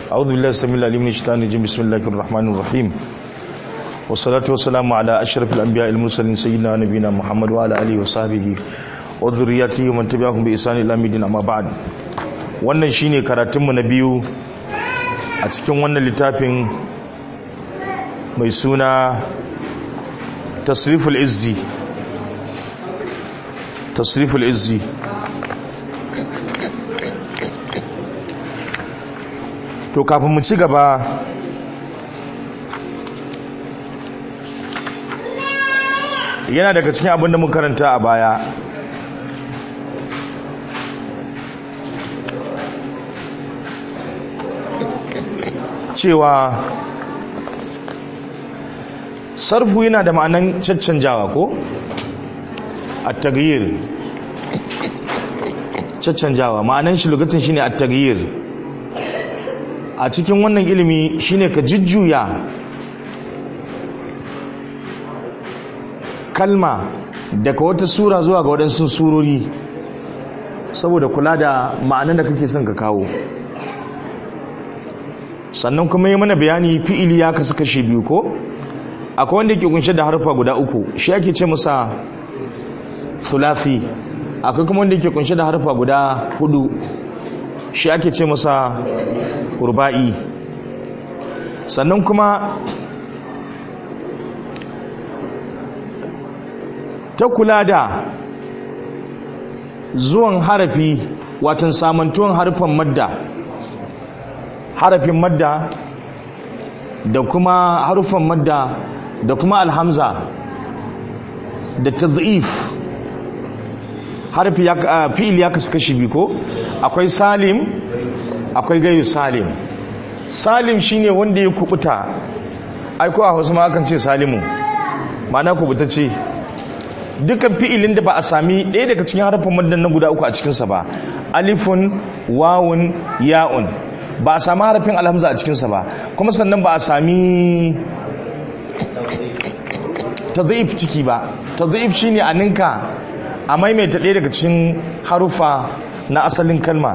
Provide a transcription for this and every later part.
أعوذ بالله السميع العليم من الشيطان الرجيم بسم الله الرحمن الرحيم والصلاة والسلام على أشرف الأنبياء المرسلين سيدنا نبينا محمد وعلى آله وصحبه وذريته ومن تبعهم بإحسان إلى يوم الدين أما بعد wannan shine karatunmu na biyu a cikin wannan littafin mai suna tasriful izzi tasriful izzi to kafin mu ci gaba yana daga cikin abin da mun karanta a baya cewa sarfu yana da ma'anan caccanjawa ko at-taghyir caccanjawa ma'anan shi lokacin shine at-taghyir a cikin wannan ilimi shine ka jujjuya kalma daga wata sura zuwa ga waɗansu surori saboda kula da ma'anan da kake son ka kawo sannan kuma yi mana bayani fi'ili ya kasu kashe biyu ko akwai wanda ke kunshe da harfa guda uku shi ake ce masa thulathi akwai kuma wanda ke kunshe da harfa guda hudu shi ake ce masa urba'i sannan kuma ta kula da zuwan harafi watan samantuwan harfan madda harafin madda da kuma harufan madda da kuma alhamza da tadhif harfi ya fi'il ya kasu kashi biyu ko akwai salim akwai gairu salim salim shine wanda ya kubuta ai ko a Hausa ma akan ce salimu ma'ana kubuta ce dukkan fi'ilin da ba a sami ɗaya daga cikin harafin maddan na guda uku a cikinsa ba alifun wawun ya'un ba a sami harafin alhamza a cikinsa ba kuma sannan ba a sami tadhif ciki ba tadhif shine a ninka a maimaita ɗaya daga cikin harufa na asalin kalma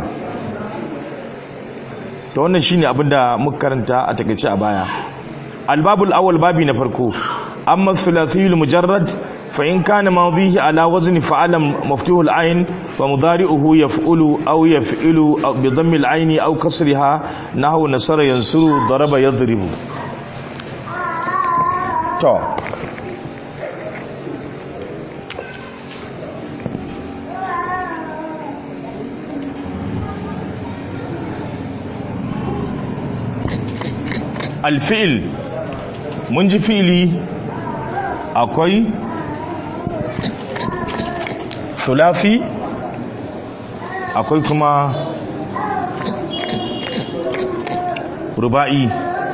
to wannan shine abinda muka karanta a takaice a baya albabul awwal babi na farko amma thulathiyul mujarrad fa in kana madhihi ala wazni fa'ala maftuhul ayn wa mudari'uhu yaf'ulu aw yaf'ilu bi dhammi al-ayn aw kasriha nahwu nasara yansuru daraba yadribu to alfi'il mun ji fi'ili akwai sulafi akwai kuma ruba'i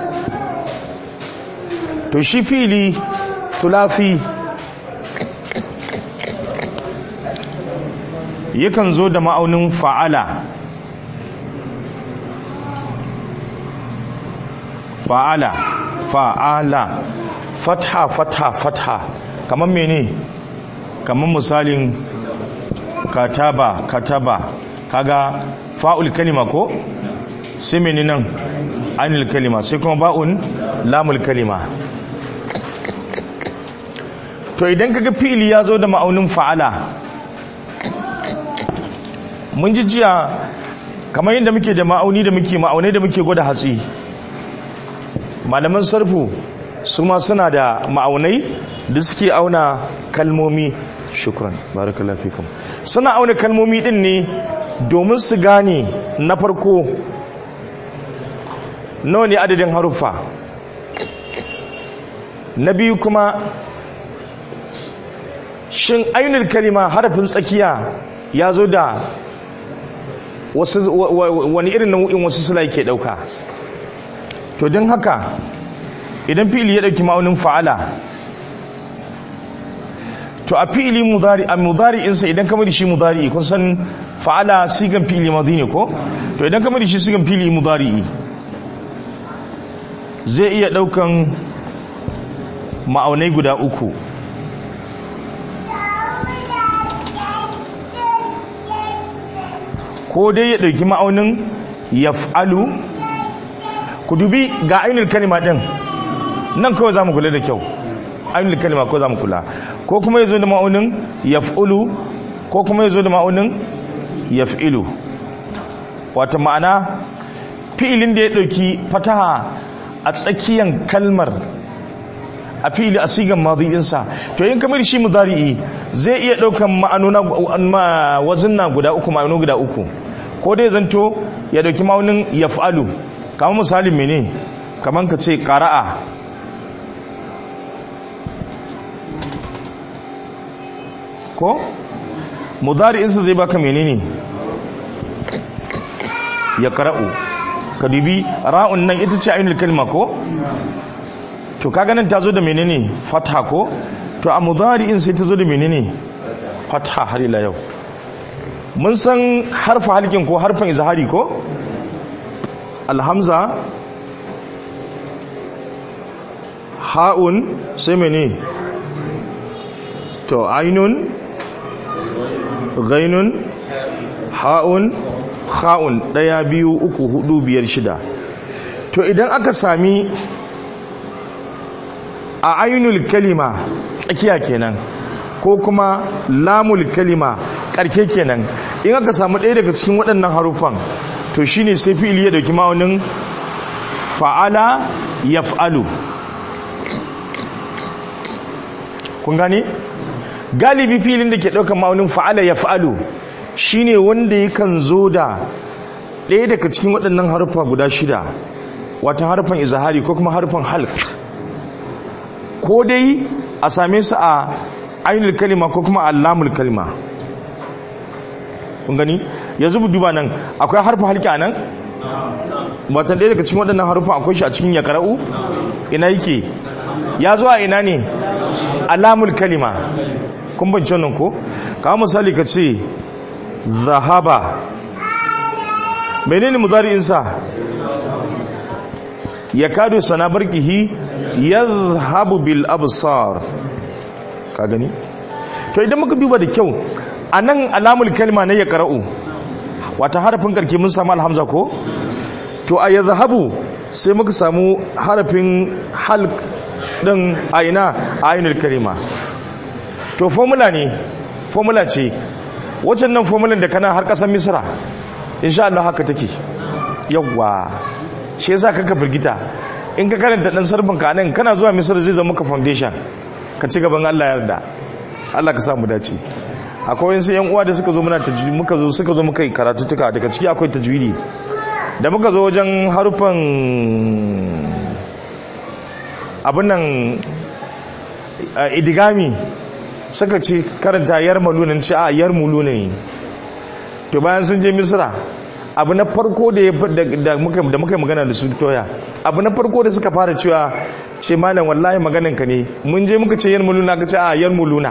to shi fi'ili sulafi yakan zo da ma'aunin fa'ala fa'ala fa'ala fatha fatha fatha kamar mene kamar misalin kataba kataba kaga fa'ul kalima ko sai mene nan anil kalima sai kuma ba'un lamul kalima to idan kaga fi'ili ya zo da ma'aunin fa'ala mun ji jiya kamar yadda muke da ma'auni da muke ma'aunai da muke gwada hatsi malaman sarfu su ma suna da ma'aunai da suke auna kalmomi shukran barakallahu fikum suna auna kalmomi din ne domin su gane na farko nawa ne adadin haruffa na biyu kuma shin ainihin kalima harafin tsakiya ya zo da wani irin nau'in wasu sula ke dauka to don haka idan fi'ili ya dauki ma'aunin fa'ala to a fi'ili mudari a mudari'insa idan kamar shi mudari kun san fa'ala sigan fi'ili madi ne ko to idan kamar shi sigan fi'ili mudari zai iya daukan ma'aunai guda uku ko dai ya ɗauki ma'aunin yaf'alu ku dubi ga ainul kalima din nan kawai za mu kula da kyau ainul kalima ko za mu kula ko kuma ya zo da ma'aunin yaf'ulu ko kuma ya zo da ma'aunin yaf'ilu wata ma'ana fi'ilin da ya ɗauki fataha a tsakiyan kalmar a fi'ili a sigan madidinsa to yin kamar shi mudari'i zai iya ɗaukan ma'anona wazinna guda uku ma'ano guda uku ko dai zanto ya ɗauki ma'aunin yaf'alu kamar misalin mene kamar ka ce ƙara'a ko mudari'insa zai baka menene ya qara'u ka dubi ra'un nan ita ce ainul kalma ko to kaga nan ta zo da menene fatha ko to a mudari'in sai ta zo da menene fatha har ila yau mun san harfa halkin ko harfan izhari ko alhamza ha'un sai menene to ainun ghainun ha'un kha'un ɗaya biyu uku hudu biyar shida to idan aka sami a ainul kalima tsakiya kenan ko kuma lamul kalima ƙarke kenan in aka samu ɗaya daga cikin waɗannan haruffan to shine sai fi'ili ya dauki ma'aunin fa'ala yaf'alu kun gane galibi filin da ke ɗaukar ma'aunin fa'ala ya fa'alu shi ne wanda yakan zo da ɗaya daga cikin waɗannan harfa guda shida wata harfan izahari ko kuma harfan halk ko dai a same su a ainihin kalima ko kuma allamul kalima kun gani yanzu bu duba nan akwai harfa halki a nan wata ɗaya daga cikin waɗannan harfa akwai shi a cikin ya kara'u ina yake ya zo a ina ne alamul kalima kun bance nan ko kawo misali ka ce zahaba menene mudari'insa ya kado sana barkihi yadhhabu bil absar ka gani to idan muka duba da kyau anan alamul kalma ne ya qara'u wata harafin karke mun samu alhamza ko to a yadhhabu sai muka samu harafin halq din aina ainul kalima to formula ne formula ce waccan nan formulan da kana har kasar misra insha Allah haka take yawwa shi yasa kaka firgita in ka karanta dan sarbin ka nan kana zuwa misra zai zama ka foundation ka ci gaban Allah yarda Allah ka samu dace akwai wasu yan uwa da suka zo muna tajwidi muka zo suka zo muka yi karatu tuka daga ciki akwai tajwidi da muka zo wajen harufan abin nan idigami suka ce karanta yar malunan ce a yar muluna ne to bayan sun je misra abu na farko da da muka da muka magana da su toya abu na farko da suka fara cewa ce malam wallahi maganan ka ne mun je muka ce yar muluna ka ce a yar muluna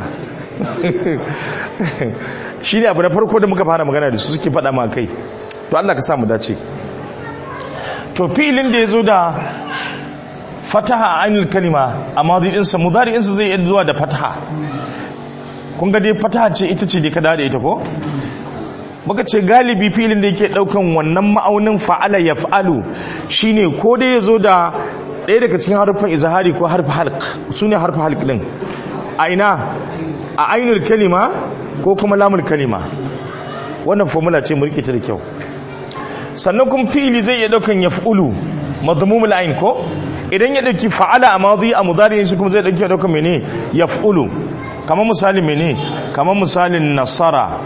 shi ne abu na farko da muka fara magana da su suke faɗa ma kai to Allah ka sa mu dace to filin da ya zo da fataha a ainihin kalima a madadinsa mudari'insa zai iya zuwa da fataha kun ga dai fataha ce ita ce da ka da ita ko muka ce galibi filin da yake daukan wannan ma'aunin fa'ala ya fa'alu shine ko dai ya zo da ɗaya daga cikin harfin izahari ko harfi halk su ne harfi halk ɗin a ina a ainihin kalima ko kuma lamul kalima wannan formula ce mu ta da kyau sannan kuma fili zai iya daukan ya fa'ulu madmumul ain ko idan ya dauki fa'ala a madi a mudari shi kuma zai dauki ya dauka mene yaf'ulu kamar misalin mene kamar misalin nasara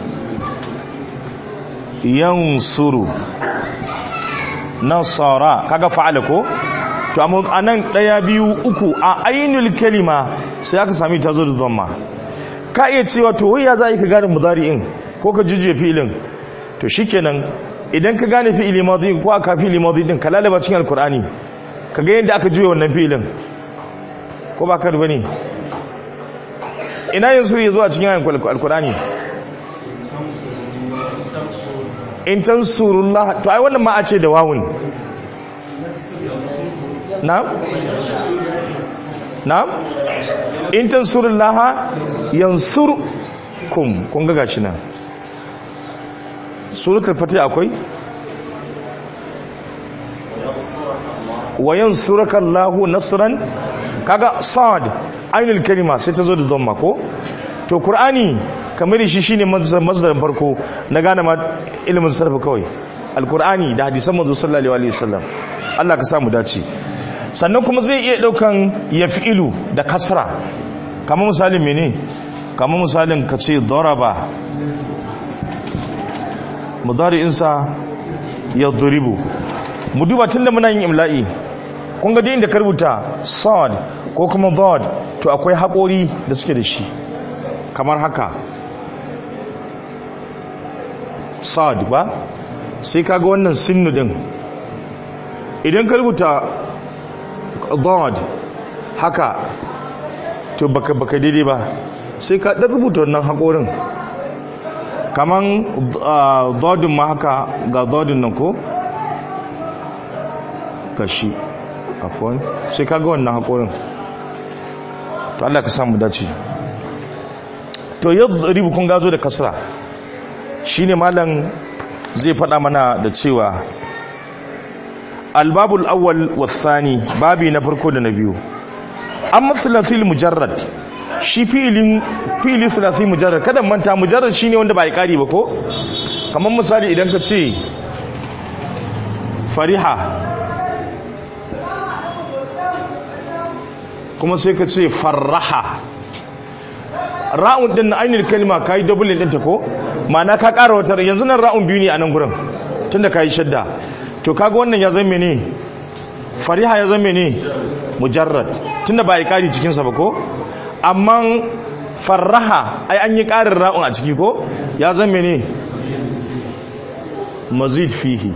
yansuru nasara kaga fa'ala ko to amma anan daya biyu uku a ainul kalima sai aka sami ta zo da dhamma ka iya cewa to wai ya za ka gane mudari'in ko ka jujjuye fi'ilin to shikenan idan ka gane fi'ili madi ko aka fi'ili madi din ka lalaba cikin alkur'ani ka ga yadda aka juya wannan fi'ilin ko ba ka bane ina yin suri zuwa cikin alkur'ani in tansurullah to ai wannan ma a ce da wawun na'am na'am in tansurullah yansurkum kun ga gashi nan suratul fatih akwai wa yansuraka Allahu nasran kaga sad ainul kalima sai ta zo da dhamma ko to qur'ani kamar shi shine masdarin farko na gane ma ilimin sarfa kawai alqur'ani da hadisan manzo sallallahu alaihi wasallam Allah ka samu dace sannan kuma zai iya daukan yafi'ilu da kasra kamar misalin mene kamar misalin ka ce daraba mudari'insa ya duribu mu duba tun da muna yin imla'i kun ga inda ka rubuta sad ko kuma dod to akwai haƙori da suke da shi kamar haka sad ba sai kaga wannan sinnu din idan ka rubuta dod haka to baka baka daidai ba sai ka ɗan rubuta wannan haƙorin kaman dodin ma haka ga dodin nan ko kashi afon sai ka ga wannan haƙorin to Allah ka samu dace to yadda ribu kun gazo da kasra shine malam zai faɗa mana da cewa albabul awwal wasani babi na farko da na biyu amma thalathil mujarrad shi fi'ilin fi'ili thalathi mujarrad kada manta mujarrad shine wanda ba ya kari ba ko kamar misali idan ka ce fariha kuma sai ka ce farraha ra'un din ainihin kalma kai double din ta ko ma'ana ka ƙara wata yanzu nan ra'un biyu ne a nan gurin tunda ka yi shadda to kaga wannan ya zama ne fariha ya zama ne mujarrad tunda ba ya kari cikinsa ba ko amma farraha ai an yi ƙarin ra'un a ciki ko ya zama ne mazid fihi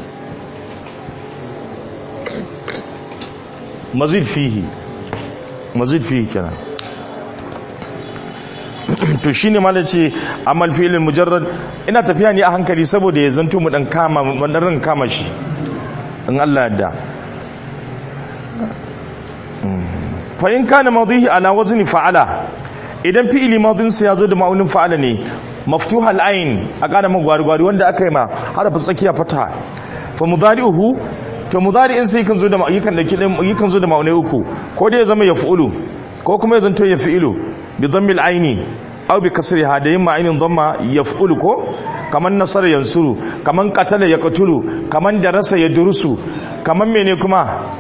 mazid fihi mazid fihi kenan to shine ma ce amal fi'il mujarrad ina tafiya ne a hankali saboda ya zanto mu dan kama mu dan kama shi in Allah yadda fa in kana madihi ala wazni fa'ala idan fi'ili madin sa yazo da ma'aunin fa'ala ne maftuha al-ain a kana magwari wanda aka yi ma harafin tsakiya fata fa mudari'uhu to mudari'in sai kan zo da yakan dauki yakan zo da ma'aunai uku ko dai ya zama yaf'ulu ko kuma ya zanto yaf'ilu bi dhammil aini aw bi kasriha da yimma ainin dhamma yaf'ulu ko kaman nasara yansuru kaman qatala yaqtulu kaman darasa yadrusu kaman mene kuma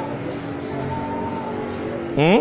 hmm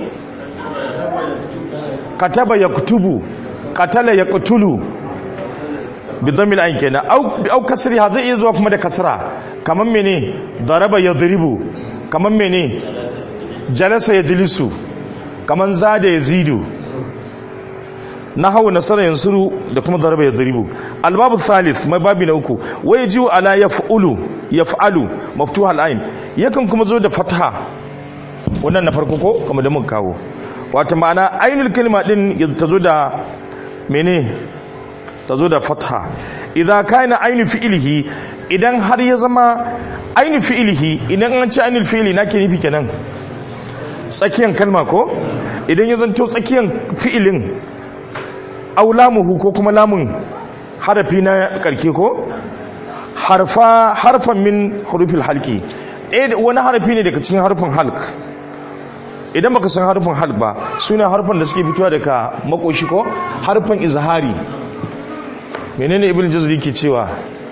kataba yaktubu qatala yaqtulu bi dhammil ain kenan aw aw kasriha zai iya zuwa kuma da kasra kaman mene daraba yadribu kaman mene jalasa yajlisu kaman zada yazidu nahawu nasara yansuru da kuma daraba yadribu albabu thalith mai babi na uku wa yajiu ala yaf'ulu yaf'alu maftuha al-ain yakan kuma zo da fatha wannan na farko ko kuma da mun kawo wata ma'ana ainul kalma din ta zo da mene ta zo da fatha idan kana ainu fi'ilihi idan har ya zama ainu fi'ilihi idan an ci ainul fi'ili na ke nufi kenan tsakiyan kalma ko idan ya zanto tsakiyan fi'ilin aw lamuhu ko kuma lamun harafi na karke ko harfa harfan min hurufil halki eh wani harafi ne daga cikin harfin halq idan baka san harfin halq ba suna harfan da suke fitowa daga makoshi ko harfin izhari menene ibn jazri ke cewa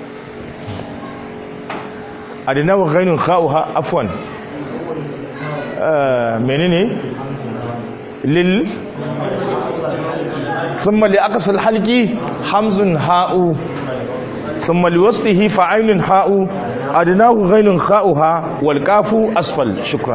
adina wa ghainun kha'uha afwan menene lil ثم لأقصى الحلق حمز هاء ثم لوسطه فعين هاء أدناه غين خاؤها والكاف أسفل شكرا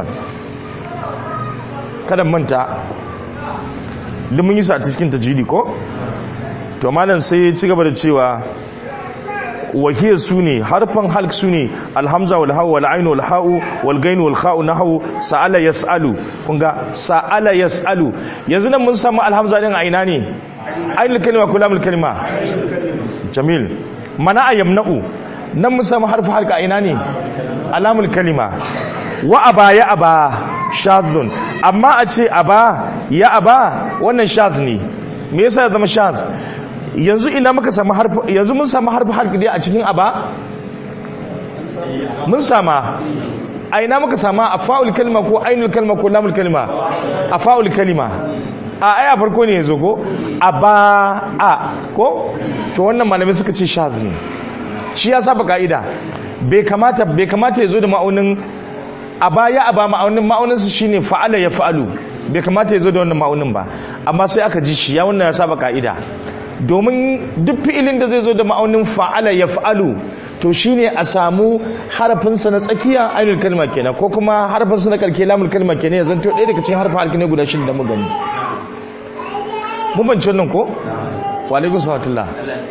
kada manta da mun yi sa a cikin tajiri ko to malam sai ya ci gaba da cewa wakiyar su ne harfan halk su ne alhamza wal hau wal ainu wal ha'u wal gainu wal kha'u nahu sa'ala yas'alu kun ga sa'ala yas'alu yanzu nan mun samu alhamza din a ina ne ainul kalima ko lamul kalima jamil mana ayamna'u nan mun samu harfin halka a ina ne alamul kalima wa aba ya aba shadhun amma a ce aba ya aba wannan shadh ne me yasa ya zama shadh yanzu ina muka samu harfi yanzu mun samu harfi harfi dai a cikin aba mun sama a ina muka sama afa'ul kalma ko ainul kalma ko lamul kalma afa'ul kalma a ai a farko ne yazo ko aba a ko to wannan malamai suka ce shadh ne shi ya saba ka'ida bai kamata bai kamata yazo da ma'aunin aba ya aba ma'aunin ma'aunin su shine fa'ala ya fa'alu bai kamata yazo da wannan ma'aunin ba amma sai aka ji shi ya wannan ya saba ka'ida domin duk fi'ilin da zai zo da ma'aunin fa'ala ya fa'alu to shine a samu harafinsa na tsakiya ainul kalma kenan ko kuma harafinsa na karke lamul kalma kenan ya zanto ɗaya daga cikin harfin halki ne guda shida da mu gani mun banci wannan ko wa alaikum salatullah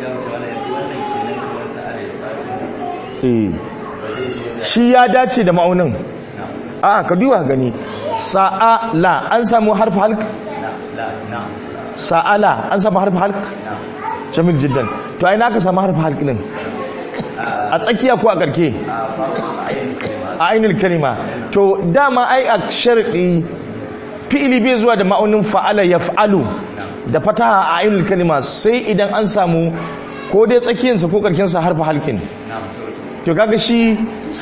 shi ya dace da ma'aunin a ka duba gani sa'ala an samu harfi halk sa'ala an samu harfi halk jamil jiddan to ai na ka samu harfi halk din a tsakiya ko a karke a ainihin kalima to dama ai a sharɗi fi'ili bai zuwa da ma'aunin fa'ala ya fa'alu da fataha a ainihin kalima sai idan an samu ko dai tsakiyarsa ko karkensa harfa halkin to kaga shi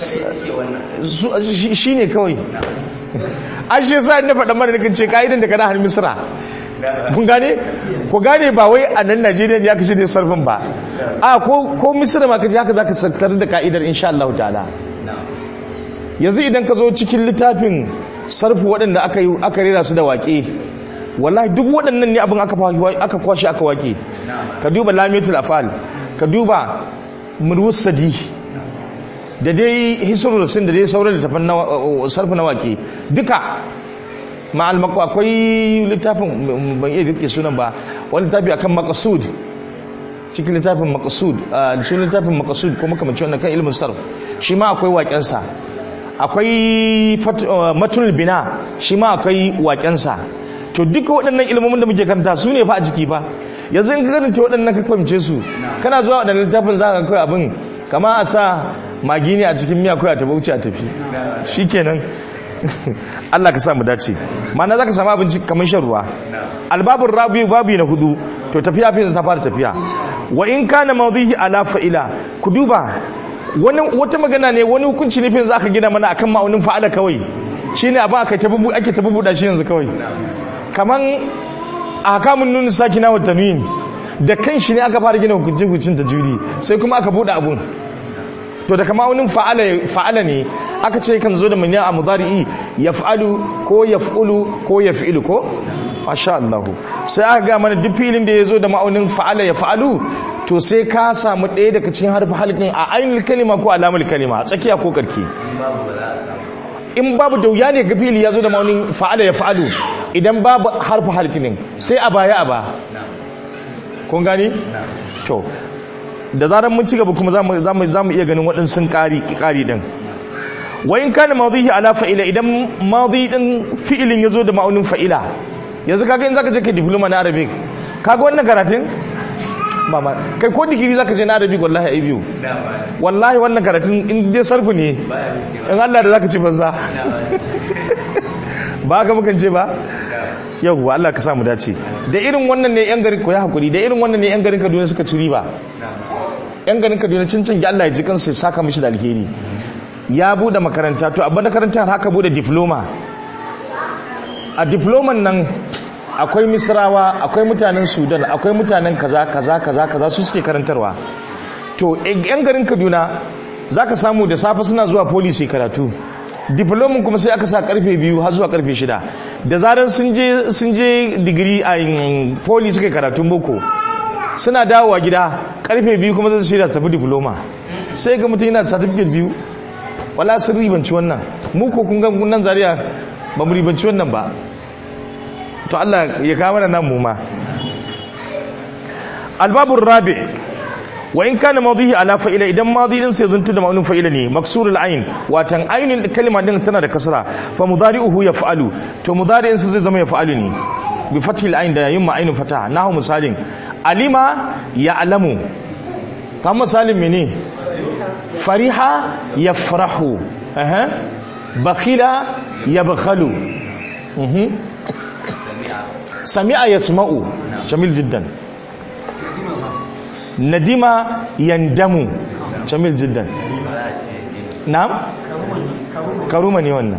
shi ne kawai an shi sa na faɗa mara nakan ce ka'idan da kana har misra kun gane ku gane ba wai a nan najeriya ya kashe da sarfin ba a ko misira ma kace haka za ka sarkar da ka'idar insha Allah ta'ala yanzu idan ka zo cikin littafin sarfu waɗanda aka yi aka rera su da waƙe wallahi duk waɗannan ne abin aka kwashe aka waƙe ka duba lamiyatul afal ka duba murwusadi da dai hisrul sin da dai sauran littafin sarfu na waƙe duka ma'al mako akwai littafin ban iya rike sunan ba wani littafi akan maqsud cikin littafin maqsud da sunan littafin maqsud ko makamancin wannan kan ilmin sarf shi ma akwai waƙensa akwai matul bina shi ma akwai waƙensa to duka waɗannan ilmomin da muke karanta su ne fa a jiki fa yanzu in ka karanta waɗannan ka fahimce su kana zuwa waɗannan littafin za ka kai abin kama a sa magi ne a cikin miya kawai a tafi wuce a tafi shikenan Allah ka sa mu dace ma'ana zaka samu abinci kamar shan ruwa albabur rabi babi na hudu to tafiya fi ta fara tafiya wa in kana mawdihi ala fa'ila ku duba wani wata magana ne wani hukunci ne fi zaka gina mana akan ma'aunin fa'ala kawai shine abin aka tabubu ake tabubuda shi yanzu kawai kaman ahkamun nun sakina wa tanwin da kan shi ne aka fara gina hukuncin hukuncin tajwidi sai kuma aka bude abun to da kama fa'ala ne aka ce kan zo da manya a mudari'i ya fa'alu ko ya fa'ulu ko ya fi'ilu ko? masha Allah sai aka ga mana duk filin da ya zo da ma'aunin fa'ala ya fa'alu to sai ka samu ɗaya daga cikin harfi halkin a ainihin kalima ko alamul kalima a tsakiya ko karki in babu da wuya ne ga fili ya zo da ma'aunin fa'ala ya fa'alu idan babu harfi halkinin sai a baya a ba kun gani? to da zarar mun ci gaba kuma za mu iya ganin waɗansu ƙari ƙari ɗin wayin kana mawdihi ala fa'ila idan mawdi din fi'ilin yazo da ma'aunin fa'ila yanzu kaga in zaka je kai diploma na arabic kaga wannan karatun mama kai ko digiri zaka je na arabic wallahi ai biyu wallahi wannan karatun in dai sarfu ne in Allah da zaka ci banza ba ka mukan ce ba yau Allah ka samu dace da irin wannan ne yan garin ko ya hakuri da irin wannan ne yan garin Kaduna suka ci riba yan garin Kaduna cincin ga Allah ya ji kansu ya saka mishi da alheri ya bude makaranta to abin makarantar haka bude diploma a diploman nan akwai misrawa akwai mutanen sudan akwai mutanen kaza kaza kaza kaza su suke karantarwa to yan garin kaduna za ka samu da safe suna zuwa policy karatu diplomin kuma sai aka sa karfe biyu har zuwa karfe shida da zarar sun je digiri a poli suka karatun boko suna dawowa gida karfe biyu kuma zai shirya tafi diploma sai ga mutum yana da certificate biyu wala sun ribanci wannan mu ko kun ga nan zariya ba mu ribanci wannan ba to Allah ya kawo mana nan mu ma albabur rabi wa in kana madihi ala fa'ila idan madi din sai zuntu da ma'anin fa'ila ne maksurul ayn watan aynin kalma din tana da kasra fa mudari'uhu yaf'alu to mudari'in sa zai zama yaf'alu ne bi fathil ayn da yin ma'ainin fataha nahu misalin alima ya'lamu fa misalin mene fariha yafrahu aha bakhila yabkhalu mhm sami'a yasma'u jamil jiddan nadima yandamu jamil jiddan na'am karuma ne wannan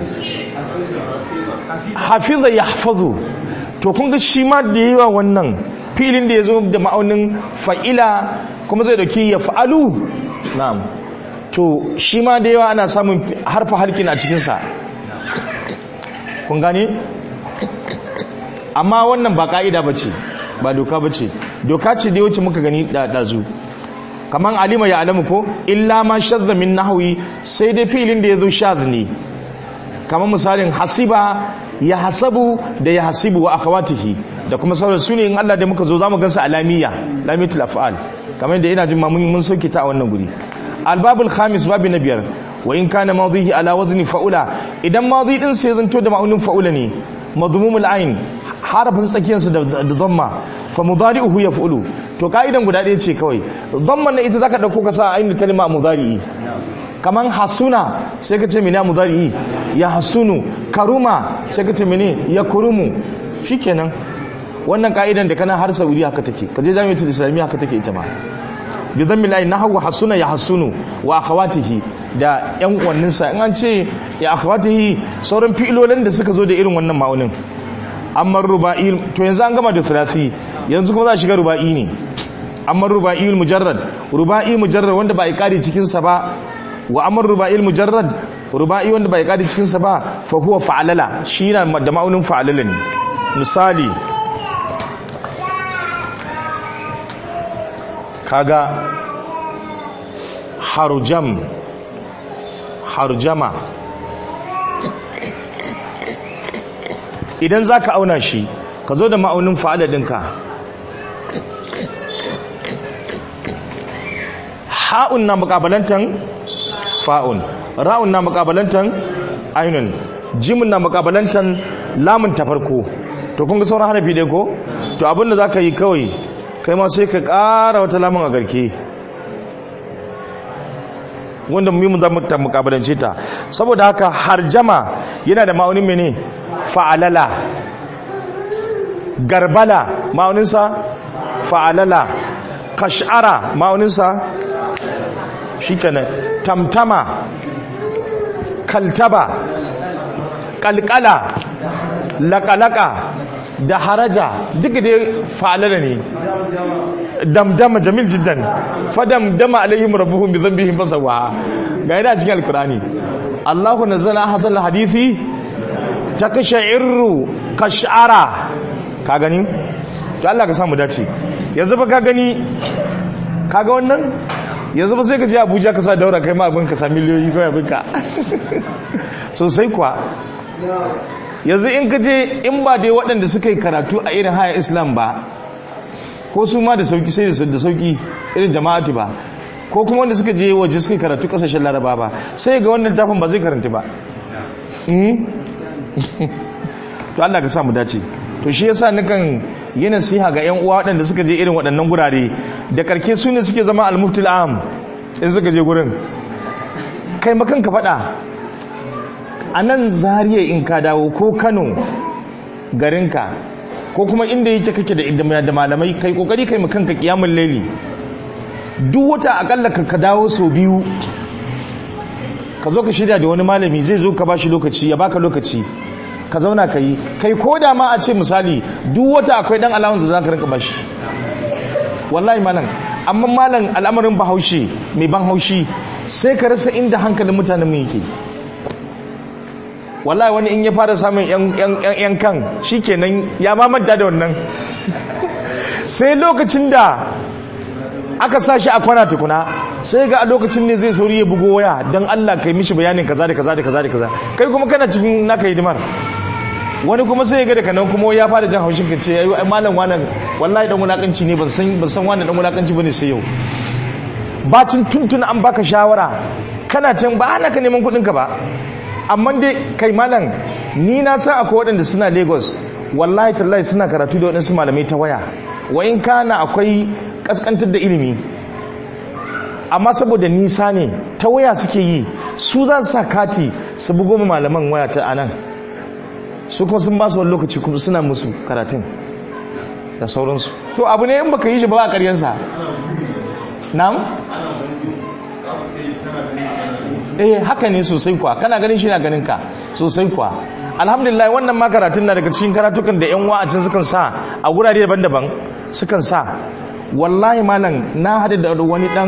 hafiza ya hafazu to kun ga shi ma da yawa wannan filin da ya zo da ma'aunin fa'ila kuma zai dauki ya fa'alu na'am to shi ma da yawa ana samun harfa harkin a cikinsa kun gane amma wannan ba ka'ida ba ce ba doka ba ce doka ce da wacce muka gani da ɗazu kamar alima ya alamu ko illa ma shadda min nahwi sai dai filin da ya zo shadh ne kamar misalin hasiba ya hasabu da ya hasibu wa akhawatihi da kuma sauran su ne in Allah da muka zo zamu gansa alamiya lamitul af'al kamar da ina jin ma mun sauke ta a wannan guri albabul khamis babi na biyar wa in kana madihi ala wazni fa'ula idan madi din sai zanto da ma'aunin fa'ula ne madmumul ain harafin tsakiyarsa da dhamma fa mudari'uhu yaf'ulu to ka'idan guda ɗaya ce kawai dhamma na ita zaka dauko ka sa ainihin kalma mudari'i kaman hasuna sai ka ce mene mudari'i ya hasunu karuma sai ka ce mene ya kurumu shikenan wannan ka'idan da kana har saudi haka take kaje jami'atul islamiyya haka take ita ma bi dhammi la nahwu hasuna ya hasunu wa akhawatihi da yan uwannin sa in an ce ya akhawatihi sauran fi'ilolin da suka zo da irin wannan ma'aunin amma ruba'i to yanzu an gama da thulathi yanzu kuma za a shiga ruba'i ne amma ruba'i mujarrad ruba'i mujarrad wanda ba a kari cikin sa ba wa amr ruba'il mujarrad ruba'i wanda bai kadi cikin sa ba fa huwa fa'alala shi na da ma'aunin fa'alala ne misali kaga harjam harjama idan zaka auna shi ka zo da ma'aunin fa'ala dinka ha'un na mukabalantan fa'un ra'un na makabalantan ainun jimin na makabalantan lamun ta farko to kun ga sauran harafi dai ko to abinda za ka yi kawai kai ma sai ka ƙara wata lamun a garke wanda mimun za mu ta mukabalance ta saboda haka harjama yana da ma'aunin mene fa'alala garbala ma'auninsa fa'alala kash'ara ma'auninsa shi kenan tamtama kaltaba kalkala lakalaka da haraja duka dai fa'alala ne damdama jamil jiddan fadamdama alaihim rabbuhum bi dhanbihim fasawa ga yana cikin alkurani Allahu nazzala hasal hadithi takashairu kash'ara ka gani to Allah ka samu dace yanzu ba ka gani kaga wannan yanzu ba sai ka je abuja ka sa daura kai ma abin ka sa miliyoyi kawai abin ka sosai kuwa yanzu in ka je in ba dai waɗanda suka yi karatu a irin haya islam ba ko su ma da sauki sai da sauki irin jama'atu ba ko kuma wanda suka je waje suka yi karatu ƙasashen laraba ba sai ga wannan tafin ba zai karanta ba to Allah ka sa mu dace to shi yasa nukan yi nasiha ga yan uwa waɗanda suka je irin waɗannan gurare da karke su ne suke zama al-muftil am in suka je gurin kai makan ka faɗa a nan zariya in ka dawo ko kano garinka ko kuma inda yake kake da da malamai kai kokari kai makan ka kiyamul laili duk wata akalla ka ka dawo sau biyu ka zo ka shirya da wani malami zai zo ka bashi lokaci ya baka lokaci ka zauna ka yi kai ko da ma a ce misali duk wata akwai dan alamun da za ka rinka bashi wallahi malam amma malam al'amarin bahaushe mai ban haushi sai ka rasa inda hankalin mutanen mu yake wallahi wani in ya fara samun yan kan shikenan ya mamanta da wannan sai lokacin da aka sa shi a kwana tukuna sai ga a lokacin ne zai sauri ya bugo waya don Allah kai mishi bayanin kaza da kaza da kaza da kaza kai kuma kana cikin naka hidimar wani kuma sai ya ga daga nan kuma ya fara jan haushin ka ce ai malam wannan wallahi dan wulakanci ne ban san ban san wannan dan wulakanci bane sai yau bacin tuntun an baka shawara kana can ba ana ka neman kudin ka ba amma dai kai malam ni na san akwai waɗanda suna Lagos wallahi tallahi suna karatu da waɗansu malamai ta waya wa in kana akwai kaskantar da ilimi amma saboda nisa ne ta waya suke yi su za su sa kati su bugo malaman waya ta anan su kuma sun ba su wani lokaci kuma suna musu karatun da sauransu to abu ne in baka yi shi ba a karyansa na'am eh haka ne sosai kuwa kana ganin shi na ganin ka sosai kuwa alhamdulillah wannan ma karatun na daga cikin karatukan da yan wa'acin sukan sa a gurare daban-daban sukan sa wallahi malam na hadu da wani dan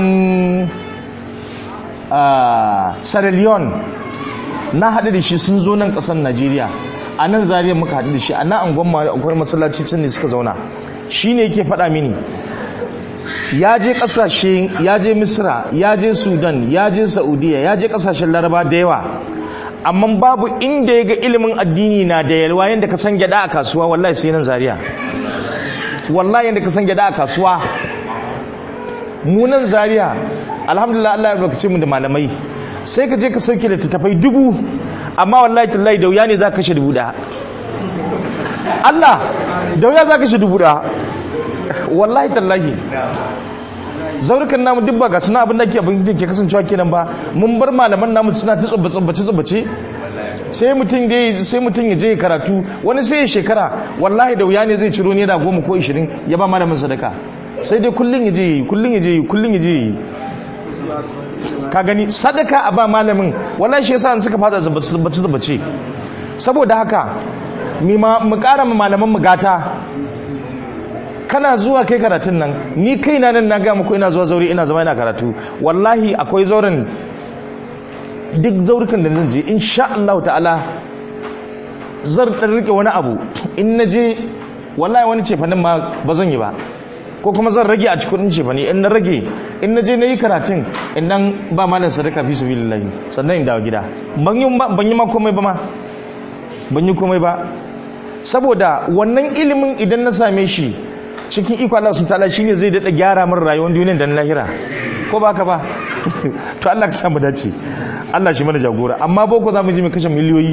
Sierra Leone na hadu da shi sun zo nan kasar Najeriya a nan Zariya muka hadu da shi a nan angon akwai masallaci can ne suka zauna shine yake faɗa mini ya je kasashe ya je misra ya je sudan ya je saudiya ya je kasashen laraba da yawa amma babu inda ya ga ilimin addini na da yalwa yadda ka san gyada a kasuwa wallahi sai nan zariya wallahi yadda ka san gyada a kasuwa munan zariya alhamdulillah Allah ya barkace mu da malamai sai ka je ka sauke da tattafai dubu amma wallahi tallahi da wuya ne za ka kashe dubu da Allah da wuya za ka kashe dubu da wallahi tallahi zaurukan namu duk ba ga suna abin da ke abin da ke kasancewa kenan ba mun bar malaman namu suna ta tsubbace tsubbace sai mutum da sai mutum ya je karatu wani sai ya shekara wallahi da wuya ne zai ciro ne da goma ko ishirin ya ba malamin sadaka sai dai kullun ya je kullun ya je kullun ya je ka gani sadaka a ba malamin wallahi shi yasa suka fada tsubbace tsubbace saboda haka mu kara malaman mu gata kana zuwa kai karatun nan ni kaina nan na ga muku ina zuwa zauri ina zama ina karatu wallahi akwai zauren duk zaurukan da zan je insha Allah ta'ala zan dan rike wani abu in na je wallahi wani cefanin ma ba zan yi ba ko kuma zan rage a cikin cefani in na rage in na je na yi karatun in nan ba malam sadaka fi sabilillahi sannan in dawo gida ban yi ban yi ma komai ba ma ban yi komai ba saboda wannan ilimin idan na same shi cikin iko Allah subhanahu ta'ala shine zai dada gyara min rayuwar duniyar da na lahira ko baka ba to Allah ka samu dace Allah shi mana jagora amma boko zamu ji mu kashe miliyoyi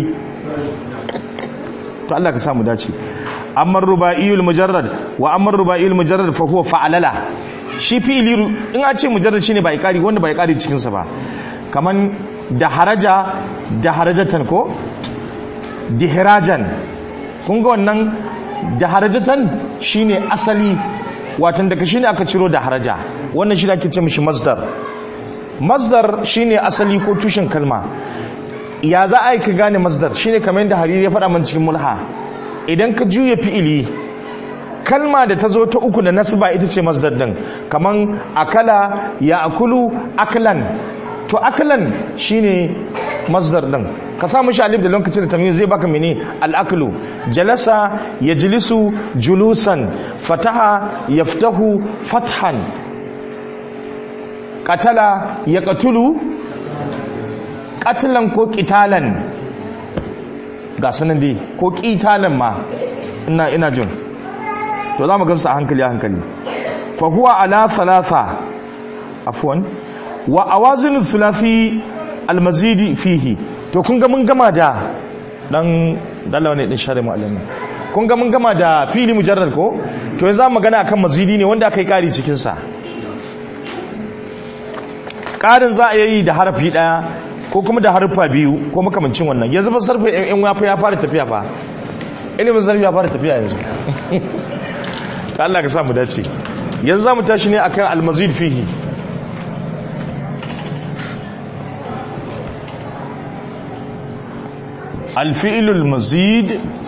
to Allah ka samu dace amma rubaiyul mujarrad wa amma rubaiyul mujarrad fa huwa fa'alala shi fi'ili in a ce mujarrad shine ba ikari wanda ba ikari cikin sa ba kaman da haraja da harajatan ko dihrajan kun ga wannan da harajatan shine asali watan daga shine aka ciro da haraja wannan shi ake ce mishi masdar masdar shine asali ko tushen kalma ya za a yi ka gane masdar shine kamar yadda hariri ya faɗa man cikin mulha idan ka juya fi'ili kalma da ta zo ta uku da nasba ita ce masdar din kaman akala ya akulu aklan to aklan shine masdar din ka sa mishi alif da lokacin da tamyiz zai baka mene al-aklu jalasa yajlisu julusan fataha yaftahu fathan qatala yaqtulu qatlan ko qitalan ga sanan dai ko qitalan ma ina ina jin to zamu gansu a hankali a hankali fa huwa ala thalatha afwan wa awazin thulathi almazidi fihi to kun ga mun gama da dan dalawa ne din share mu'allimi kun ga mun gama da fili mujarrad ko to yanzu mu magana akan mazidi ne wanda aka yi kari cikin sa karin za a yi da harafi daya ko kuma da harfa biyu ko makamancin wannan yanzu ba sarfa yan wafa ya fara tafiya fa ilimin sarfi ya fara tafiya yanzu Allah ka sa mu dace yanzu za mu tashi ne akan almazid fihi الفعل المزيد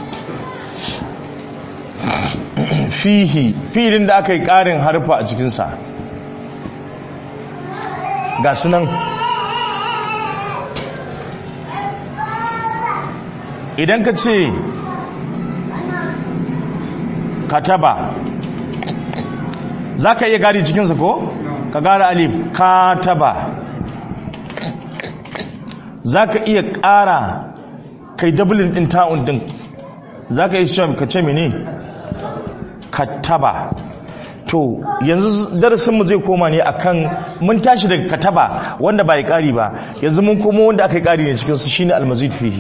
fihi filin da aka yi ƙarin harfa a cikinsa ga sunan idan ka ce kataba za ka iya gari cikinsa ko? ka gara alif kataba za ka iya ƙara kai dublin din ta'un din za ka yi cewa ka ce mene kataba to yanzu darasinmu zai koma ne akan mun tashi daga kataba wanda ba yi ƙari ba yanzu mun koma wanda aka yi ƙari ne cikinsu shine almazid fihi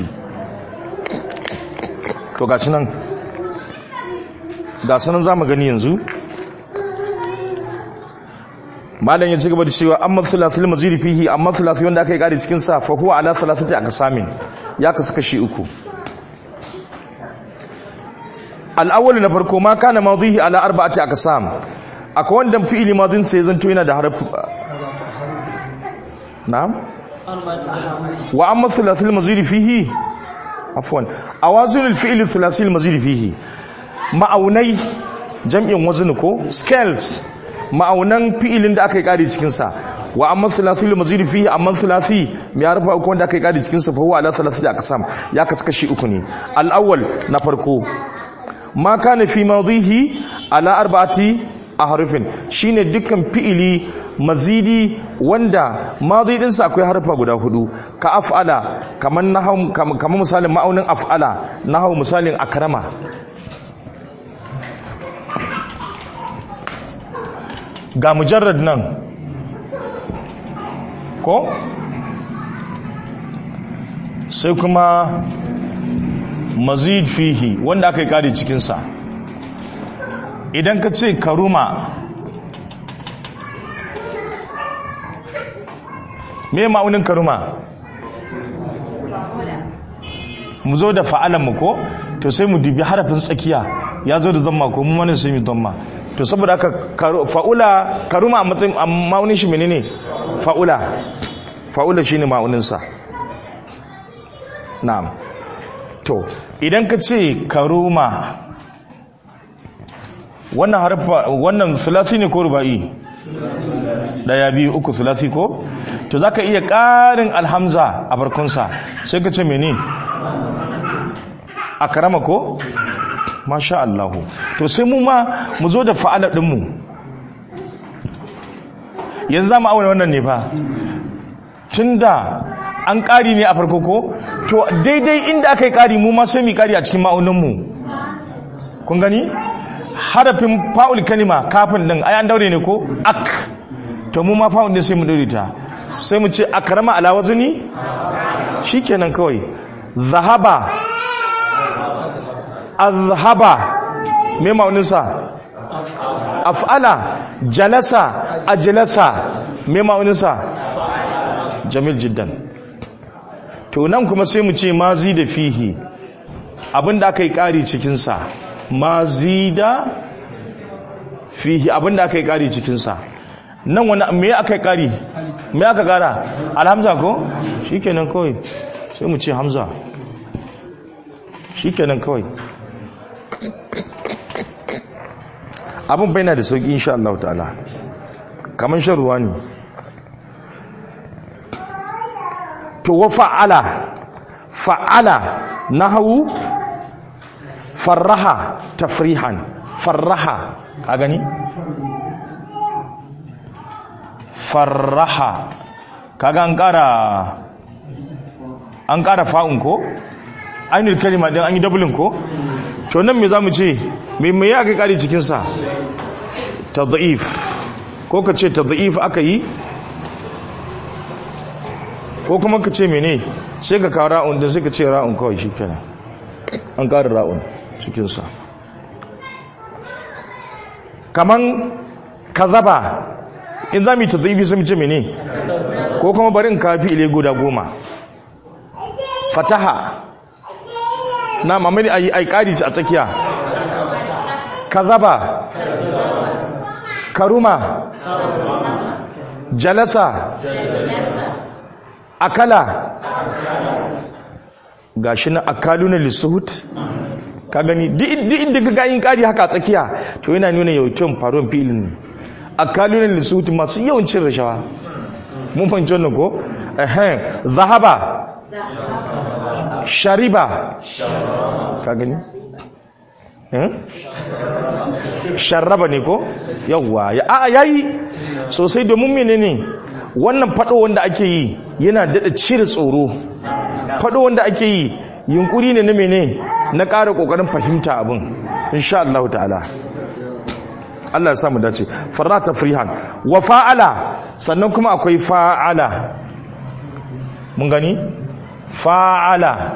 to ga nan ga sanan za mu gani yanzu malam ya ci gaba da cewa amma thulathul mazid fihi amma thulathi wanda aka yi ƙari cikinsa fa huwa ala thalathati aqsamin ya kasu kashi uku al'awwal na farko ma kana madhihi ala arba'ati aqsam akwai wanda fi'ili madhin sai zanto yana da harf na'am wa amma thulathil mazidi fihi afwan awazin alfi'l thulathil mazidi fihi ma'aunai jam'in wazn ko scales ma'aunan fi'ilin da aka yi kari cikin sa wa amma thulathil mazidi fihi amma thulathi me ya rufa uku wanda aka yi kari cikin sa fa huwa ala thalathati aqsam ya kasu kashi uku ne al-awwal na farko ma kana fi madihi ala arba'ati ahrufin shine dukkan fi'ili mazidi wanda madi din sa akwai harfa guda hudu ka af'ala kaman nahum kaman misalin ma'aunin af'ala nahaw misalin akrama ga mujarrad nan ko sai kuma mazid fihi wanda aka yi kare cikinsa idan ka ce karuma me ma'aunin karuma mu zo da fa'alanmu ko to sai mu dubi harafin tsakiya ya zo da zamma ko mu wani sai mu zamma to saboda aka fa'ula karuma a matsayin ma'aunin shi menene fa'ula fa'ula shine ma'auninsa na'am to idan ka ce karuma wannan harfa wannan sulasi ne ko ruba'i daya biyu uku sulasi ko to zaka iya ƙarin alhamza a farkonsa sai ka ce mene a karama ko masha Allahu to sai mu ma mu zo da fa'ala ɗinmu yanzu za mu auna wannan ne fa tun da an ƙari ne a farko ko to daidai inda aka yi ƙari mu ma sai mu ƙari a cikin ma'auninmu kun gani harafin fa'ul kalima kafin ɗin ai an daure ne ko ak to mu ma fa'ul ne sai mu daure ta sai mu ce akrama ala wazni shikenan kawai zahaba azhaba me ma'auninsa af'ala jalasa ajlasa me ma'auninsa jamil jiddan to nan kuma sai mu ce mazi da fihi abinda aka yi ƙari cikinsa mazi da fihi abinda aka yi ƙari cikinsa nan wani me aka yi ƙari me aka ƙara alhamza ko shi kenan kawai sai mu ce hamza shi kenan kawai abin bai na da sauƙi insha Allah ta'ala kamar shan ruwa ne to wa fa'ala fa'ala nahawu farraha tafrihan farraha ka gani farraha kaga an kara an kara fa'un ko ainihin kalima din an yi dabulin ko to nan me zamu ce me me ya kai kare cikin sa tadhif ko ka ce tadhif aka yi ko kuma ka ce mene sai ka kawo ra'un din sai ka ce ra'un kawai shikenan an ƙara ra'un cikinsa kaman kazaba in za mu yi tattaibi sun ce mene ko kuma bari in kafi ile guda goma fataha na mamari a yi ƙari a tsakiya kazaba karuma jalasa akala gashi na akaluna lisuhut ka gani duk inda ka gayin kari haka a tsakiya to yana nuna yawancin faruwar filin akaluna lisuhut masu yawancin rashawa mun fahimci wannan ko ehem zahaba shariba ka gani sharraba ne ko yawwa ya a yayi sosai domin menene wannan fado wanda ake yi yana dada cire tsoro fado wanda ake yi yunkuri ne na mene na ƙara ƙoƙarin fahimta abin insha Allah ta'ala Allah ya samu dace farra tafrihan wa fa'ala sannan kuma akwai fa'ala mun gani fa'ala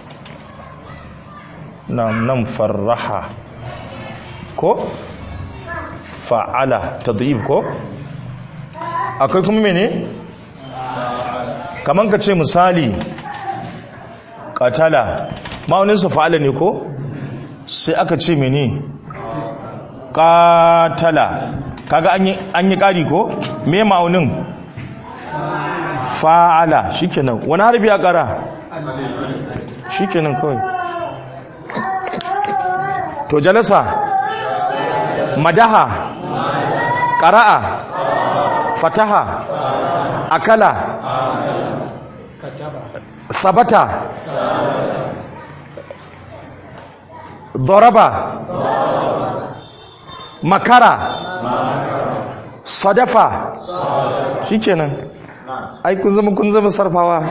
nan nan farraha ko fa'ala tadhib ko akwai kuma mene kaman ka ce misali katala ma'auninsa fa'ala ne ko sai aka ce mene katala kaga an yi ƙari ko me ma'aunin fa'ala shikenan wani harbi ya kara shikenan kawai to jalasa madaha qara'a fataha akala sabata ضرب makara sadafa shikenan ai kun zama kun zama sarfawa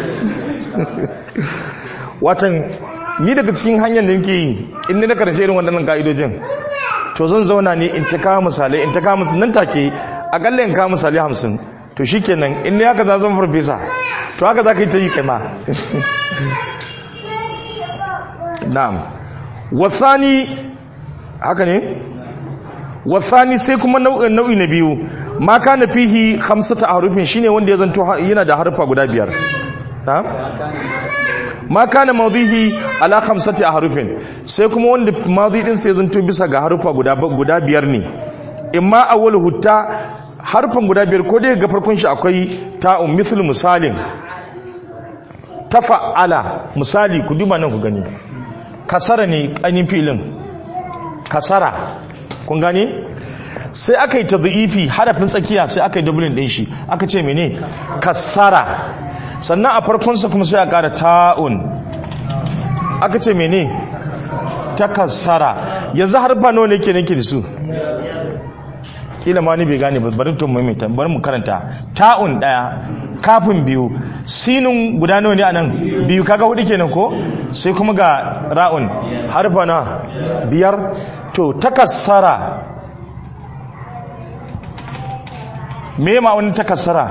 watan ni daga cikin hanyar da nake yi in ni na karshe irin waɗannan ka'idojin to zan zauna ne in ta kawo misalai in ta kawo misalai nan take akalla in kawo misalai hamsin to shikenan in ne haka za zama farfesa to haka za ka yi ta yi kai ma na'am wasani haka ne wasani sai kuma nau'i na biyu ma kana fihi khamsata harufin shine wanda ya zanto yana da harfa guda biyar ha ma kana madhihi ala khamsati harufin sai kuma wanda madhi din sai zanto bisa ga harfa guda guda biyar ne imma awwal hutta harfan guda biyar ko dai ga farkon shi akwai ta'un misal misalin tafa'ala misali ku duba nan ku gani kasara ne ƙanin filin kasara kun gane sai aka yi tazi'ifi harafin tsakiya sai aka yi dublin ɗin shi aka ce mene kasara sannan a farkonsa kuma sai a ƙara ta'un aka ce mene ta kasara yanzu harfa nawa ne ke nake da su kila ma ni bai gane bari tun maimaita bari mu karanta ta'un ɗaya kafin biyu sinin guda nawa ne anan biyu kaga hudu kenan ko sai kuma ga ra'un harfa na biyar to takassara me ma'aunin takassara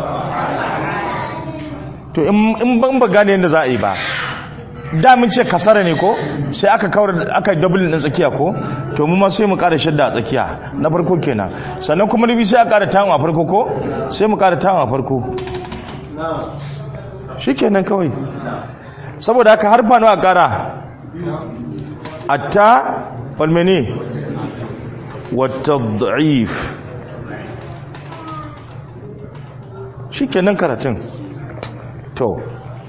to in ban ba gane yadda za a yi ba da mun ce kasara ne ko sai aka kawar aka double din tsakiya ko to mu ma sai mu ƙara shadda a tsakiya na farko kenan sannan kuma nabi sai a ƙara tawon a farko ko sai mu ƙara tawon a farko shikenan kawai saboda haka harfa nawa ƙara atta falmene wata da'if shikenan karatun to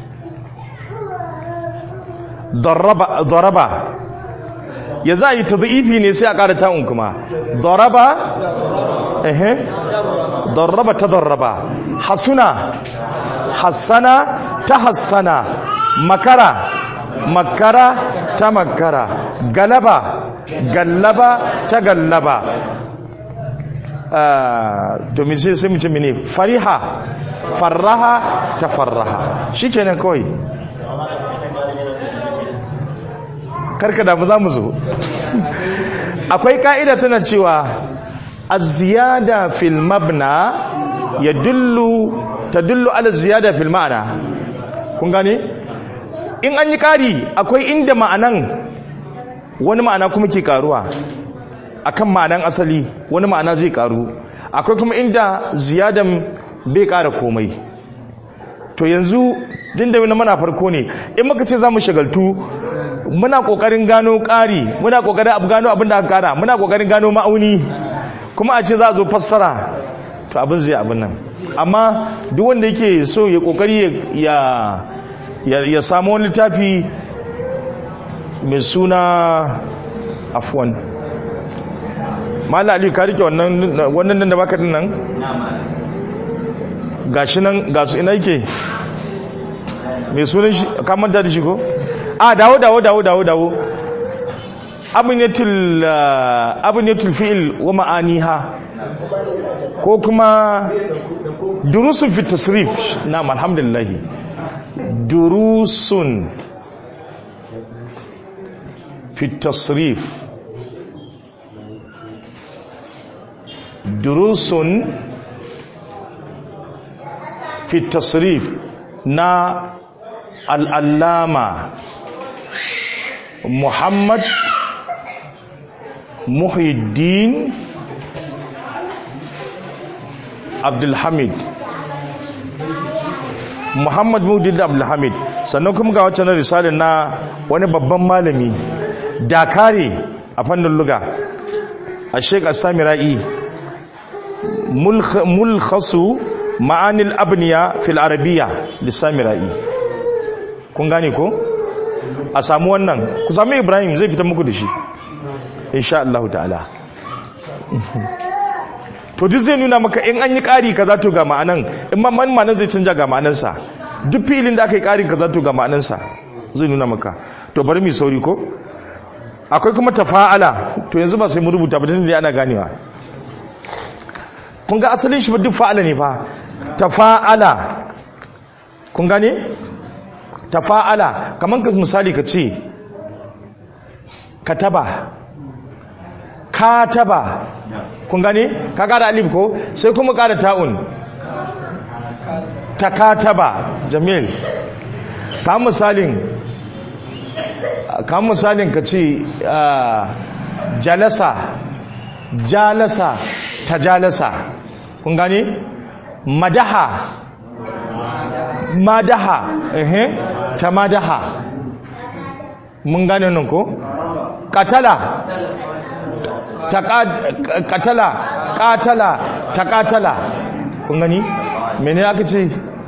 daraba ya za a yi tazi'ifi ne sai a ƙara ta'un kuma daraba ehe daraba ta daraba hasuna hassana ta hassana makara makara ta makara galaba gallaba ta gallaba domin sai sai mu ce mene fariha farraha ta farraha shi kenan kawai karka damu za mu zo akwai ka'ida tana cewa az-ziyada fil mabna yadullu tadullu ala ziyada fil ma'ana kun gane in an yi kari akwai inda ma'anan wani ma'ana kuma ke karuwa akan ma'anan asali wani ma'ana zai karu akwai kuma inda ziyadan bai kara komai to yanzu din da mana farko ne in muka ce za mu shagaltu muna kokarin gano ƙari muna kokarin abu gano abin da aka kara muna kokarin gano ma'auni kuma a ce za a zo fassara to abin zai abin nan amma duk wanda yake so ya kokari ya ya samu wani littafi mai suna afwan mala aliyu ka rike wannan wannan nan da baka din nan gashi nan gasu ina yake mai sunan shi ka manta da shi ko a dawo dawo dawo dawo dawo abinatul abinatul fi'il wa ma'aniha ko kuma durusun fi tasrif na'am alhamdulillah durusun fi tasrif durusun fi tasrif na al'allama muhammad muhyiddin abdulhamid muhammad muhyiddin abdulhamid sannan kuma ga wacce na risalin na wani babban malami dakare a fannin luga a sheik asami ra'i mulkhasu ma'anil abniya fil arabiya lissamira'i kun gane ko a samu wannan ku sami ibrahim zai fita muku da shi insha Allah ta'ala to duk zai nuna maka in an yi ƙari kaza to ga ma'anan in ma man ma'anan zai canja ga ma'anansa duk filin da aka yi ƙari kaza to ga ma'anansa zai nuna maka to bari mu sauri ko akwai kuma tafa'ala to yanzu ba sai mu rubuta ba dan dai ana ganewa kun ga asalin shi ba duk fa'ala ne fa tafa'ala kun gane tafa'ala kaman ka misali ka ce kataba kataba kun gane ka kara alif ko sai kuma kara ta'un takataba jamil ka misalin ka misalin ka ce jalasa jalasa tajalasa kun gane madaha madaha ehe tamadaha mun gane nan ko katala katala katala takatala kun gani mene aka ce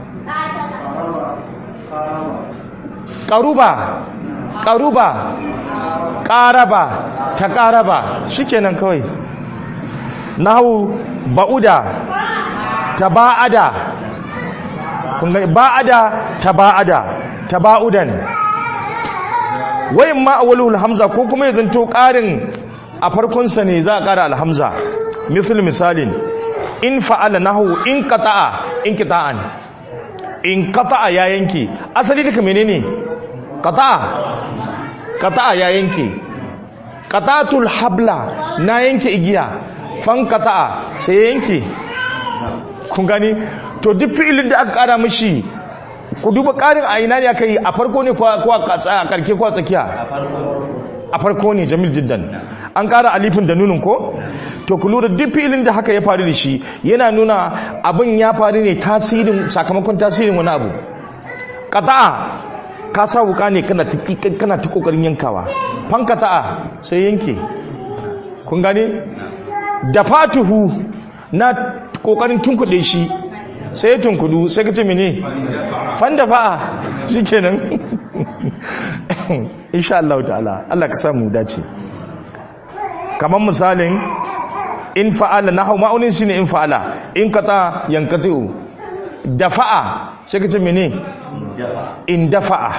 karuba karuba karaba ta karaba shikenan kawai nahu ba'uda taba'ada kun gani ba'ada taba'ada taba'udan wayin ma awwalul hamza ko kuma ya zanto karin a farkonsa ne za a ƙara alhamza misal misalin in fa'ala nahu in qata'a in qita'an in qata'a ya yanke asali duka menene qata'a qata'a ya yanke qata'atul habla na yanke igiya fan qata'a sai ya yanke kun gani to duk fi'ilin da aka ƙara mishi ku duba ƙarin a ina ne aka yi a farko ne ko a ƙarke ko a tsakiya a farko ne jamil jiddan an ƙara alifin da nunin ko to ku lura duk filin da haka ya faru da shi yana nuna abin ya faru ne tasirin sakamakon tasirin wani abu qata'a ka sa wuka ne kana ta kana ta kokarin yankawa fan qata'a sai yanke kun gane dafatuhu na kokarin tunkuɗe shi sai ya tunkudu sai ka ce mene fan dafa'a shikenan insha Allah ta'ala Allah ka samu dace kamar misalin in fa'ala nahu ma'aunin shine in fa'ala in kata yankatu dafa'a sai kace mene in dafa'a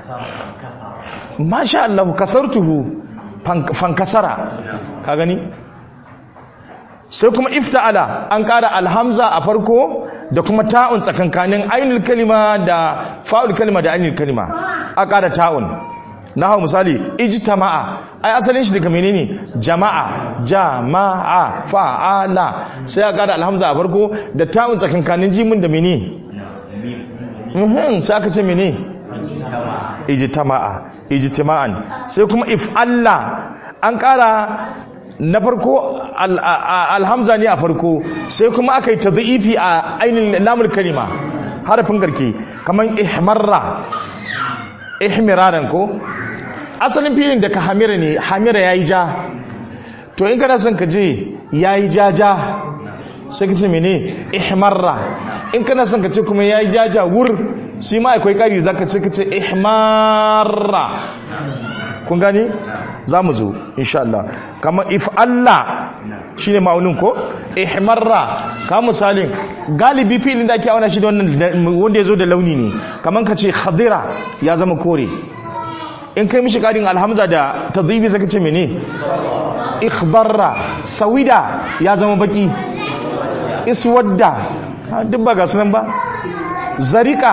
masha Allah kasartuhu fankasara ka gani sai kuma ifta'ala an kara alhamza a farko da kuma ta'un tsakankanin ainul kalima da fa'ul kalima da ainul kalima a kara ta'un na hau misali ijtama'a ai asalin shi daga menene jama'a jama'a fa'ala sai a kara alhamza a farko da ta'un tsakankanin jimin da mene mhm sai aka ce mene ijtama'a ijtima'an sai kuma if'alla an kara na farko alhamza ne a farko sai kuma aka yi ta za'ifi a ainihin lamul kalima harafin garke kamar ihmarra ihmiraran ko asalin filin da ka hamira ne hamira ya yi ja to in kana son ka je ya yi ja ja sai ka ce mene ihmarra in kana son ka ce kuma ya yi ja ja wur shi ma akwai kari da ka ce ka ce ihmarra kun gani za mu zo insha Allah kamar if Allah shi ne ma'aunin ko ihmarra ka misalin galibi filin da ake auna shi da wannan wanda ya zo da launi ne kamar ka ce khadira ya zama kore in kai mishi karin alhamza da tadhibi zaka ce mene ikhdarra sawida ya zama baki iswadda duk ba ga sunan ba zarika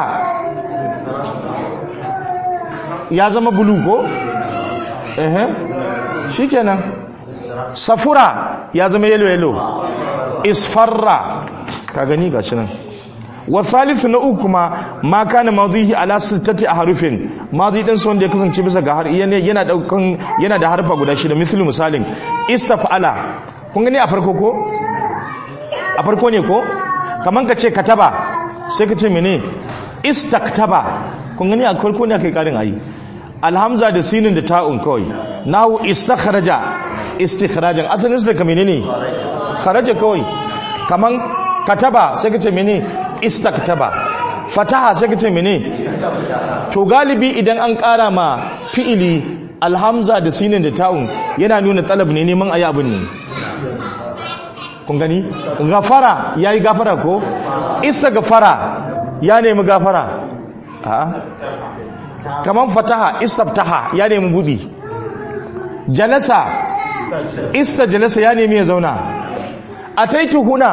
ya zama bulu ko ehe shikenan safura ya zama yelo yelo isfarra ka gani gashi nan wa thalithu na uku kuma ma kana madhihi ala sittati ahrufin madhi din son da ya kasance bisa ga har yana daukan yana da harfa guda shida misali misalin istafala kun gani a farko ko a farko ne ko kaman ka ce kataba sai ka ce mene istaktaba kun gani a farko ne kai karin ayi alhamza da sinin da ta'un kawai nahu istakhraja istikhrajan asalin su daga menene kharaja kawai kaman kataba sai ka ce mene istaktaba fataha sai kace mene to galibi idan an ƙara ma fi'ili alhamza da sinin da ta'un yana nuna talab ne neman ayi abin ne kun gani gafara yayi gafara ko istaghfara ya nemi gafara a kaman fataha istaftaha ya nemi budi jalasa istajalasa ya nemi ya zauna ataitu huna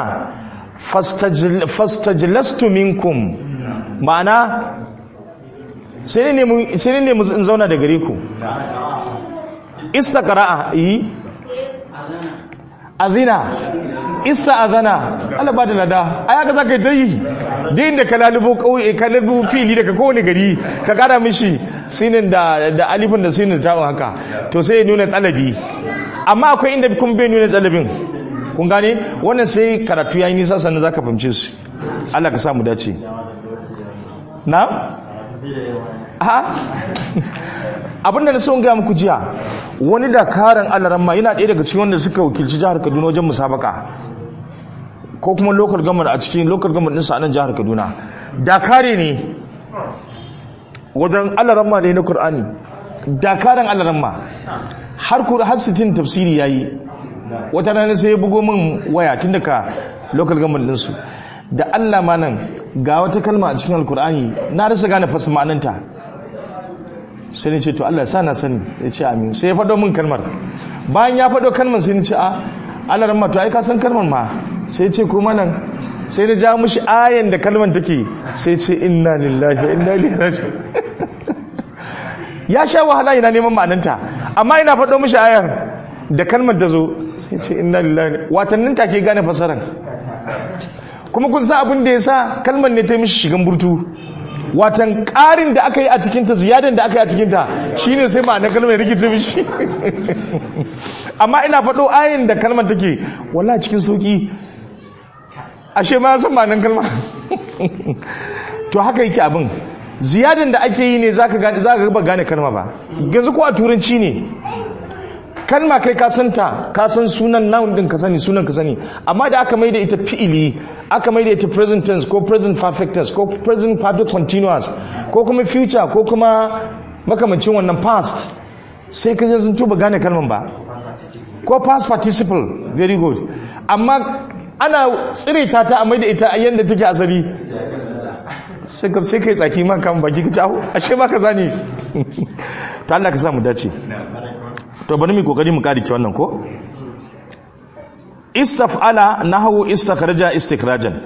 fastajlastu minkum ma'ana sai ne sai ne in zauna da gare ku istaqra'a yi azina ista'azana Allah ba da lada ai haka zaka yi dai inda ka lalubo kauye ka lalubo fili daga kowane gari ka kara mishi sinin da da alifin da sinin ta haka to sai ya nuna talabi amma akwai inda kun bai nuna talabin kun gane wannan sai karatu yayi nisa sannan zaka fahimce su Allah ka sa mu dace na ha abinda na son gaya muku jiya wani dakaran alaramma yana ɗaya daga cikin wanda suka wakilci jihar kaduna wajen musabaka ko kuma local government a cikin local government ɗinsa a nan jihar kaduna dakare ne wajen alaramma ne na kur'ani dakaran alaramma har har sitin tafsiri ya yi wata rana sai ya bugo min waya tun daga local government ɗinsu da allah ma nan ga wata kalma a cikin alkur'ani na rasa gane fasa ma'ananta sai ni ce to Allah sa na sani ya ce amin sai ya faɗo min kalmar bayan ya faɗo kalmar sai ni ce a Allah ran to ai ka san kalmar ma sai ce kuma nan sai ni ja mushi ayan da kalmar take sai ce inna lillahi wa inna ilaihi raji'un ya sha wahala ina neman ma'ananta amma ina faɗo mushi ayan da kalmar ta zo sai ce inna lillahi watannin take gane fasaran kuma kun san abin da ya sa kalmar ne ta mishi shigan burtu watan ƙarin da aka yi a cikinta ziyadan da aka yi a cikinta shi ne sai ma'anar kalmar rikice mishi amma ina faɗo ayin da kalmar take wala cikin sauƙi ashe ma san ma'anar kalmar to haka yake abin ziyadan da ake yi ne za ka gaba gane kalma ba yanzu ko a turanci ne kalma kai ka santa ka san sunan noun din ka sani sunan ka sani amma da aka maida ita fi'ili aka maida ita present tense ko present perfect tense ko present perfect continuous ko kuma future ko kuma makamancin wannan past sai ka je sun tuba gane kalman ba ko past participle very good amma ana tsire ta ta a maida ita a yanda take asali sai ka sai kai tsaki man kan baki ka ci ashe ba ka zani ta Allah ka sa mu dace to bari mu kokari mu kadi wannan ko istaf'ala nahwu istakhraja istikhrajan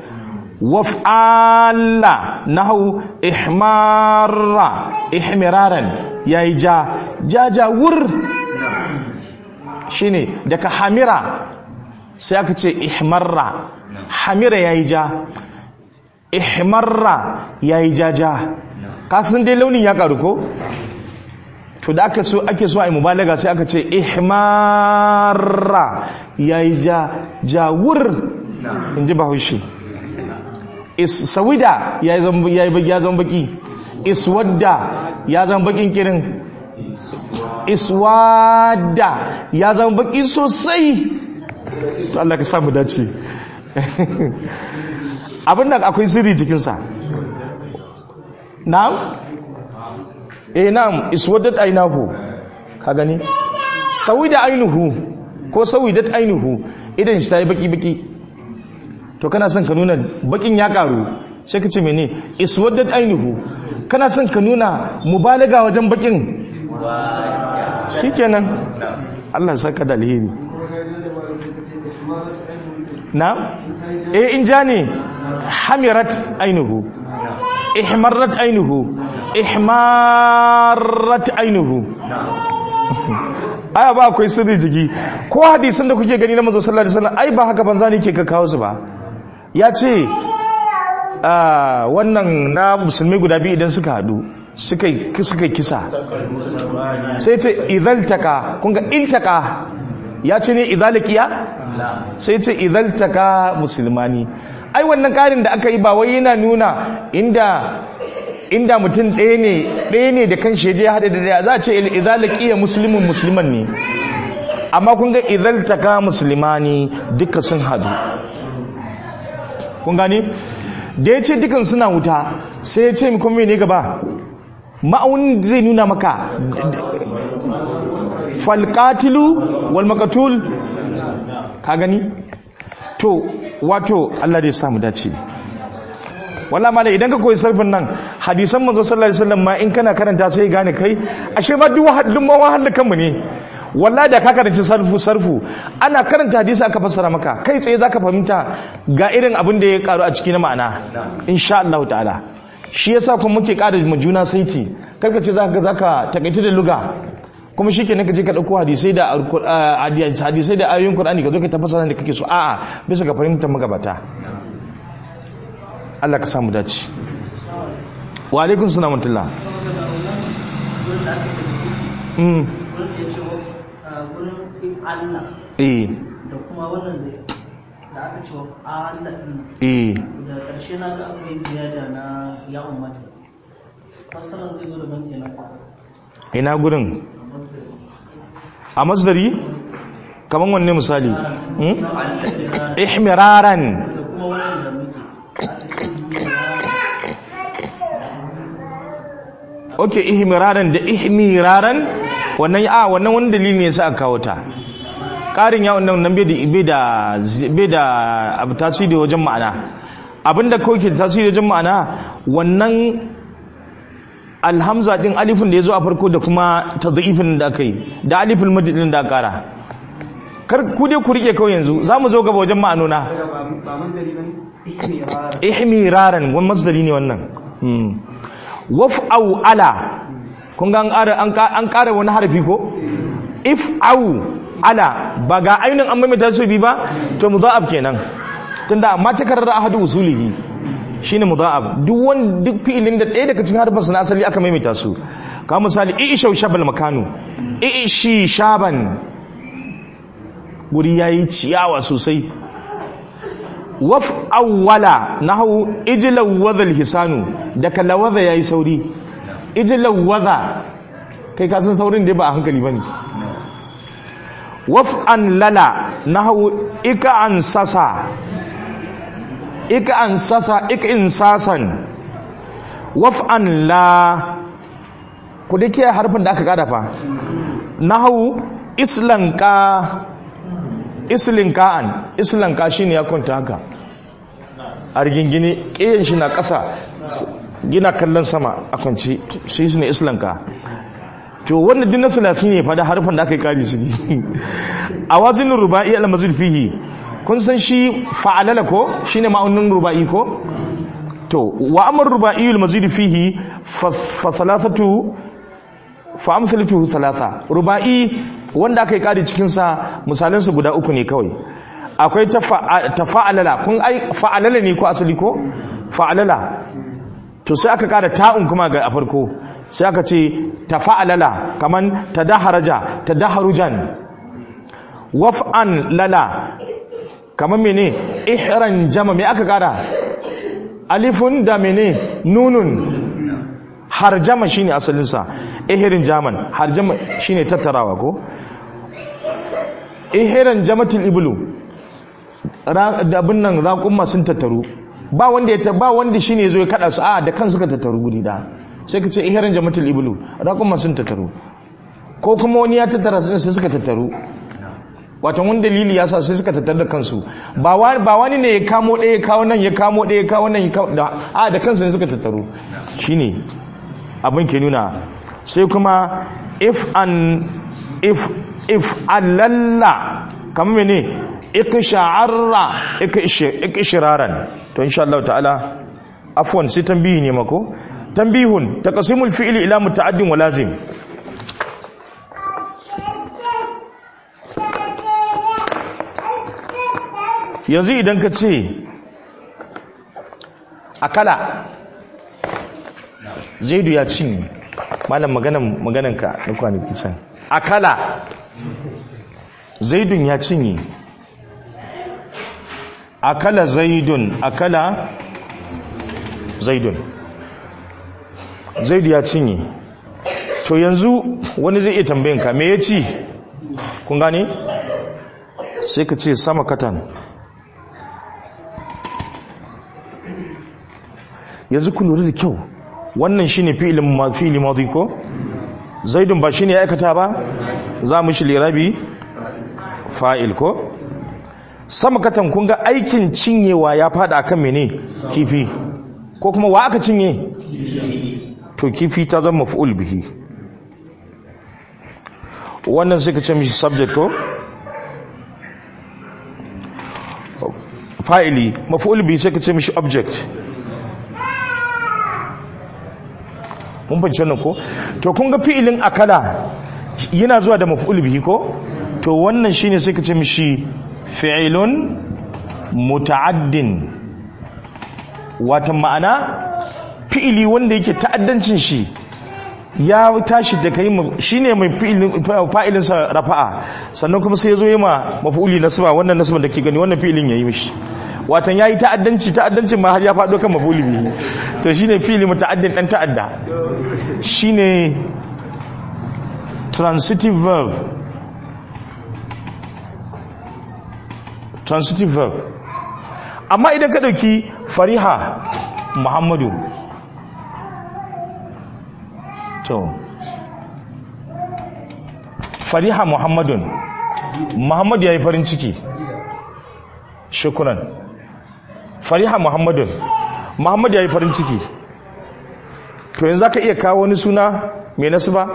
waf'ala nahwu ihmarra ihmiraran yayi ja ja ja wur shine daga hamira sai aka ce ihmarra hamira yayi ja ihmarra yayi ja ja kasan dai launin ya karu ko to da aka so ake so a yi mubalaga sai aka ce ihmarra yayi ja jawur in ji bahaushe sawida ya zan baki iswadda ya zan bakin kirin iswadda ya zan baki sosai to Allah ka samu dace abin da akwai sirri jikinsa na'am eh na'am iswaddat aynahu ka gani sawida aynuhu ko sawidat aynuhu idan shi tayi baki baki to kana son ka nuna bakin ya karu sai ka ce mene iswaddat aynuhu kana son ka nuna mubalaga wajen bakin shikenan Allah ya saka da alheri na eh in ja ne hamirat aynuhu ihmarrat aynuhu ihmarat ainihu aya ba akwai sirri jiki ko hadisin da kuke gani na manzo sallallahu alaihi wasallam ai ba haka banza ne ke ka kawo su ba ya ce wannan na musulmi guda biyu idan suka hadu suka suka kisa sai ce idaltaka kun ga iltaka ya ce ne idalikiya sai ce idaltaka musulmani ai wannan karin da aka yi ba wai yana nuna inda inda mutum ɗaya ne ɗaya ne da kan shi je haɗe da ɗaya za a ce idalakiya musulmin musulman ne amma kun ga idaltaka musulmani duka sun hadu kun gani da ya ce dukan suna wuta sai ya ce kuma ne gaba ma'aunin zai nuna maka falqatilu wal maqtul ka gani to wato Allah da ya samu dace wallahi malai idan ka koyi sarfin nan hadisan manzo sallallahu alaihi wasallam ma in kana karanta sai gane kai ashe ma duk wahallin ma wahallin kanmu ne wallahi da ka karanci sarfu sarfu ana karanta hadisi aka fassara maka kai tsaye zaka fahimta ga irin abin da ya karu a cikin ma'ana insha Allah ta'ala shi yasa kuma muke ƙara mu juna saiti karka ce zaka zaka takaita da luga kuma shi kenan ka je ka ɗauko hadisai da hadisai da ayoyin Qur'ani ka zo ka tafasa da kake so a'a bisa ga fahimtar magabata Allah ka samu dace wa alaikum salam wa mm eh da kuma wannan da aka ce Allah din eh da ƙarshe na ga akwai ziyada na ya ummata fasalan zai zo da ban kenan ina gurin a masdari kaman wanne misali hmm? ihmiraran da kuma wannan da muke ok ihmiraran da ihmiraran wannan a wannan wani dalili ne sa aka kawo ta ƙarin yawon nan nan bai da bai da abu tasiri wajen ma'ana abinda kawai ke tasiri wajen ma'ana wannan alhamza din alifin da ya zo a farko da kuma tadhifin da aka yi da alifin madadin da aka kara kar ku dai ku rike kawai yanzu za mu zo gaba wajen ma'anona ihmiraran wani masdari ne wannan waf'au ala kun ga an ƙara wani harfi ko if'au ala ba ga ainihin an maimaita su bi ba to mudha'ab kenan tunda amma takarrar ahadu usulihi shine mudha'ab duk wani duk fi'ilin da ɗaya daga cikin harfin na asali aka maimaita su ka misali i'ishau shabal makanu ishi shaban guri yayi ciyawa sosai waf awwala nahu ijlaw wadhal hisanu daga lawadha yayi sauri ijlaw wadha kai ka san saurin da ba a hankali bane waf an lala nahu ika an sasa ika an sasa ika insasan waf an la ku dake harfin da aka kada fa nahu islanka islinka'an islanka shine ya kwanta haka a rigingine ƙiyan shi na ƙasa gina kallon sama a kwanci shi ne islanka to wanda din na sulafi ne fada harfin da aka yi kari su ne a wazinin ruba'i al-mazid fihi kun san shi fa'alala ko shine ma'aunin ruba'i ko to wa amr ruba'i al-mazid fihi fa thalathatu fa amsalatu thalatha ruba'i wanda aka yi kari cikin sa misalan su guda uku ne kawai akwai tafa'alala kun ai fa'alala ne ko asali ko fa'alala to sai aka kara ta'un kuma ga a farko sai aka ce tafa'alala kaman tadaharaja tadaharujan waf'an lala kaman mene ihran jama me aka kara alifun da mene nunun harjama shine asalin sa ihrin jaman harjama shine tattarawa ko ihran jamatul iblu da abin nan raƙumma sun tattaru ba wanda ya ba wanda shine zo ya kada su a da kan suka tattaru guri da sai ka ce ihran jamatul iblu raƙumma sun tattaru ko kuma wani ya tattara su sai suka tattaru wato wani dalili ya sa sai suka tattaru da kansu ba wani ne ya kamo ɗaya ya kawo nan ya kamo ɗaya ya kawo nan ya kawo a da kansu ne suka tattaru shine abin ke nuna sai kuma if an if if alalla kamar mene iksha'arra ikshiraran to insha Allah ta'ala afwan sai tambihi ne mako tambihun taqsimul fi'li ila muta'addin wa lazim yanzu idan ka ce akala zaidu ya cinye malam maganan magananka na kwanaki can akala zaidun ya cinye akala zaidun akala zaidun zaidu ya cinye to yanzu wani zai iya tambayin me ya ci kun gane sai ka ce sama katan yanzu ku lura da kyau wannan shine fi'ilin ma fi'ili madi ko zaidun ba shine ya aikata ba za mu shi lirabi fa'il ko sama katan kun ga aikin cinyewa ya fada akan mene kifi ko kuma wa aka cinye to kifi ta zama maf'ul bihi wannan suka ce mishi subject ko fa'ili maf'ul bihi sai ka ce mishi object mun fahimci wannan ko to kun ga fi'ilin akala yana zuwa da maf'ul bihi ko to wannan shine sai ka ce mishi fi'ilun muta'addin wata ma'ana fi'ili wanda yake ta'addancin shi ya tashi da kai shine mai fa'ilin sa rafa'a sannan kuma sai ya zo yi ma maf'uli nasba wannan nasban da ke gani wannan fi'ilin yayi mishi watan yayi ta'addanci ta'addancin ma har ya faɗo kan maf'uli bihi to shine fi'ili muta'addin dan ta'adda shine transitive verb transitive verb amma idan ka dauki fariha muhammadu to fariha muhammadun muhammadu ya yi farin ciki shukuran fariha muhammadun muhammadu ya yi farin ciki to yanzu za ka iya kawo wani suna mai nasu ba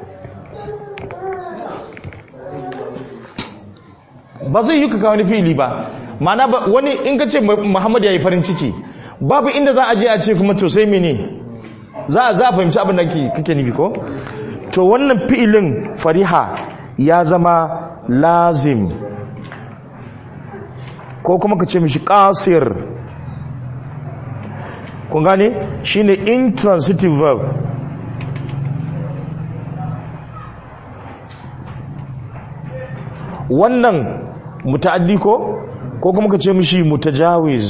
ba zai yi ka kawo wani fili ba mana wani in ka ce muhammadu ya yi farin ciki babu inda za a je a ce kuma to sai mene za a za a fahimci abin da kake nufi ko to wannan fi'ilin fariha ya zama lazim ko kuma ka ce mishi qasir kun gane shine intransitive verb wannan muta'addi ko ko kuma ka ce mishi mutajawiz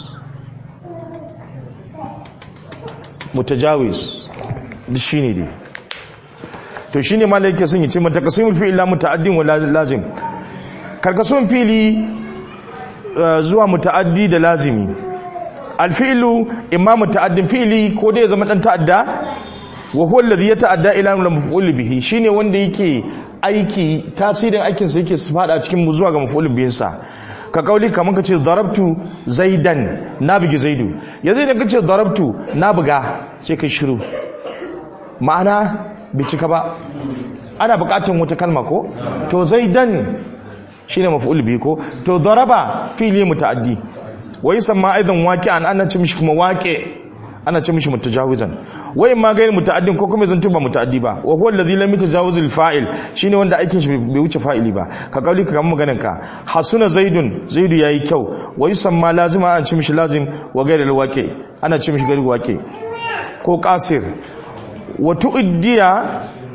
mutajawiz duk shine dai to shine malai yake son yace mata kasimul fi'il la muta'addin wa lazim karkasun fi'li zuwa muta'addi da lazimi alfi'lu imma muta'addin fi'li ko dai ya zama dan ta'adda wa huwa alladhi yata'adda ila maf'ul bihi shine wanda yake aiki tasirin aikin sa yake fada cikin zuwa ga maf'ul bihin sa ka kauli kamar ka ce darabtu zaidan na bugi zaidu yanzu idan ka ce darabtu na buga sai kai shiru ma'ana bai cika ba ana bukatun wata kalma ko to zaidan shine maf'ul bihi ko to daraba fili muta'addi wai samma aidan waqi'an ana ce mishi kuma waqi ana ce mishi mutajawizan wai ma gairi muta'addin ko kuma zantu ba muta'addi ba wa huwa allazi lam yatajawiz al-fa'il shine wanda aikin shi bai wuce fa'ili ba ka kauli ka kamar maganar ka hasuna zaidun zaidu yayi kyau wa yusamma lazima ana ce mishi lazim wa gairi al-waqi ana ce mishi gairi waqi ko qasir wa tu'diya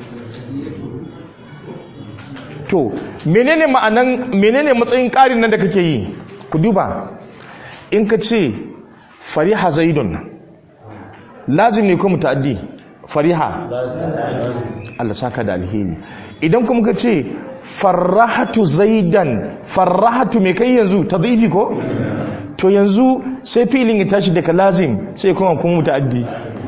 to menene ma'anan menene matsayin ƙarin nan da kake yi ku duba in ka ce fariha zaidun lazim ne ko mutaddi fariha Allah saka da alheri idan kuma ka ce farrahatu zaidan farrahatu me kai yanzu tadhifi ko to yanzu sai filin ya tashi daga lazim sai kuma kuma mutaddi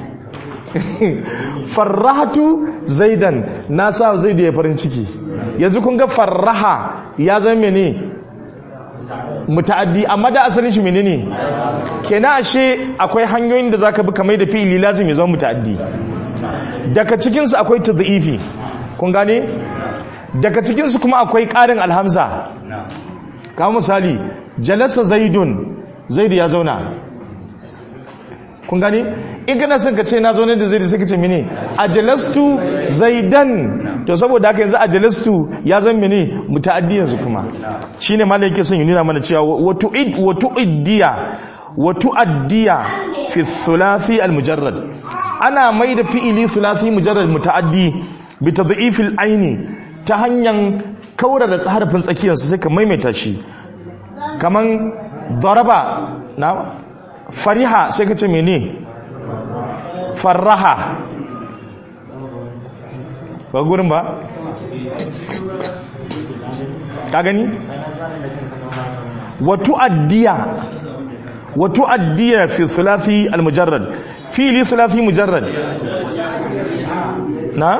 farrahatu zaidan na sa zaidu ya farin ciki yanzu kun ga farraha ya zama ne muta'addi amma da asalin shi menene kenan ashe akwai hanyoyin da zaka bi kamar da fi'ili lazim ya zama muta'addi daga cikin su akwai tadhifi kun gane daga cikin su kuma akwai ƙarin alhamza kamar misali jalasa zaidun zaidu ya zauna kun gane in kana son ka ce na zaune da zaidu sai ka ce mene ajalastu zaidan to saboda haka yanzu ajalastu ya zan mene muta'addi yanzu kuma shine malai yake son ya nuna mana cewa wa tu'id wa tu'iddiya wa tu'addiya fi thulathi al mujarrad ana mai da fi'ili thulathi mujarrad muta'addi bi tadhifil aini ta hanyar kaura da harafin tsakiyar sai ka maimaita shi kaman daraba na fariha sai ka ce mene farraha ba gurin ba ka gani watu addiya watu addiya fi thulathi almujarrad fi'ili thulathi mujarrad na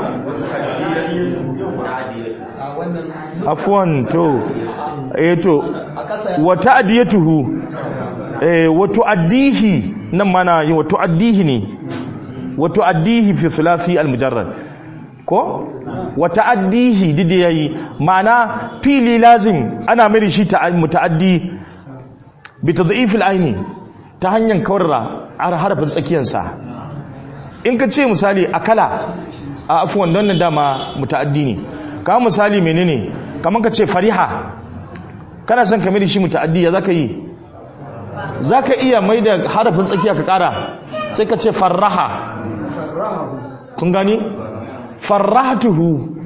afwan to eh to wa ta'diyatuhu eh wa tu'addihi nan mana wa tu'addihi ne wa tu'addihi fi thulathi al-mujarrad ko wa ta'addihi dide yayi ma'ana fili lazim ana mai shi ta muta'addi bi tadhif al-aini ta hanyar kawarra harafin tsakiyar sa in ka ce misali akala a afwan don nan dama muta'addi ne ka misali menene kamar ka ce fariha kana son ka mai shi muta'addi ya zaka yi zaka iya mai da harafin tsakiya ka kara sai ka ce farraha kun gani farrahtuhu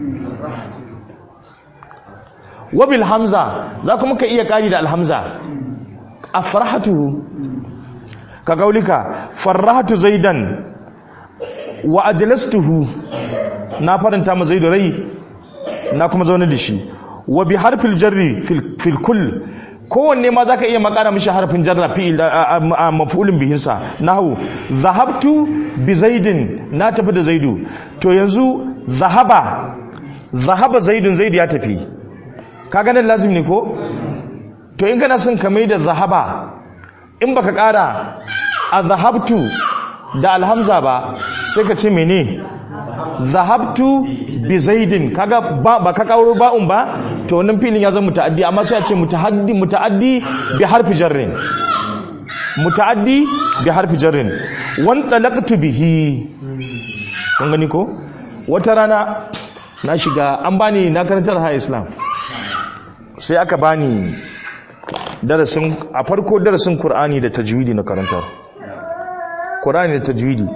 wabil hamza za kuma ka iya kari da alhamza afrahtuhu ka gaulika farrahtu zaidan wa ajlastuhu na faranta ma zaidu rai na kuma zaune da shi wa bi harfil jarri fil kull kowanne ma zaka iya makara mishi harfin jarra fi'il maf'ulun bihin sa nahu zahabtu bi zaidin na tafi da zaidu to yanzu zahaba zahaba zaidun zaidu ya tafi kaga nan lazim ne ko to in kana son ka mai da zahaba in baka kara a zahabtu da alhamza ba sai ka ce mene zahabtu bi zaidin kaga ba, ba ka kawo ba'un ba to wannan filin ya zama muta'addi amma sai a ce muta'addi muta'addi bi harfi jarrin muta'addi bi harfi jarrin wan talaqtu bihi kun gani ko wata rana na shiga an bani na karantar ha islam sai aka bani darasin a farko darasin qur'ani da tajwidi na karantar qur'ani da tajwidi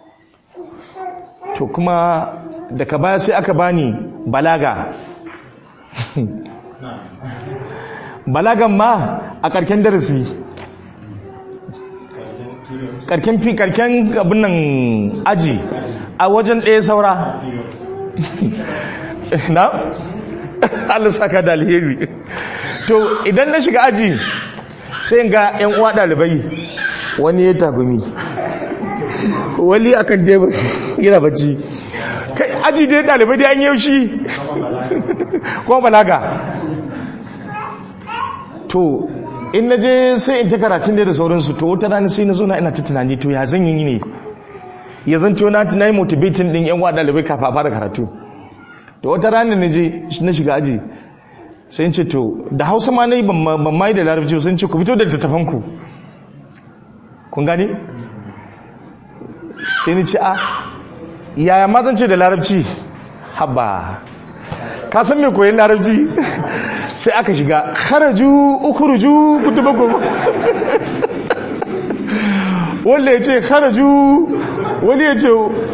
to kuma daga baya sai aka bani balaga balagan ma a karken darasi karken fi karken abin nan aji a wajen ɗaya saura na? Allah saka da alheri to idan na shiga aji sai ga 'yan uwa ɗalibai wani ya tagumi wali akan tebur yana bacci kai aji dai dalibai dai an yaushi kuma balaga to in na je sai in ta karatun da sauransu to wata rana sai na zo na ina ta tunani to ya zan yi ne ya zan to na yi motivating din yan wa dalibai kafa fara karatu to wata rana na je na shiga aji sai ce to da hausa ma na yi ban ma yi da larabci sun ce ku fito da littattafanku kun gani sai ni ce a yaya ma zan ce da larabci haba ka san me koyon larabci sai aka shiga kharaju ukhruju kutubakum wanda ya ce kharaju wani ya ce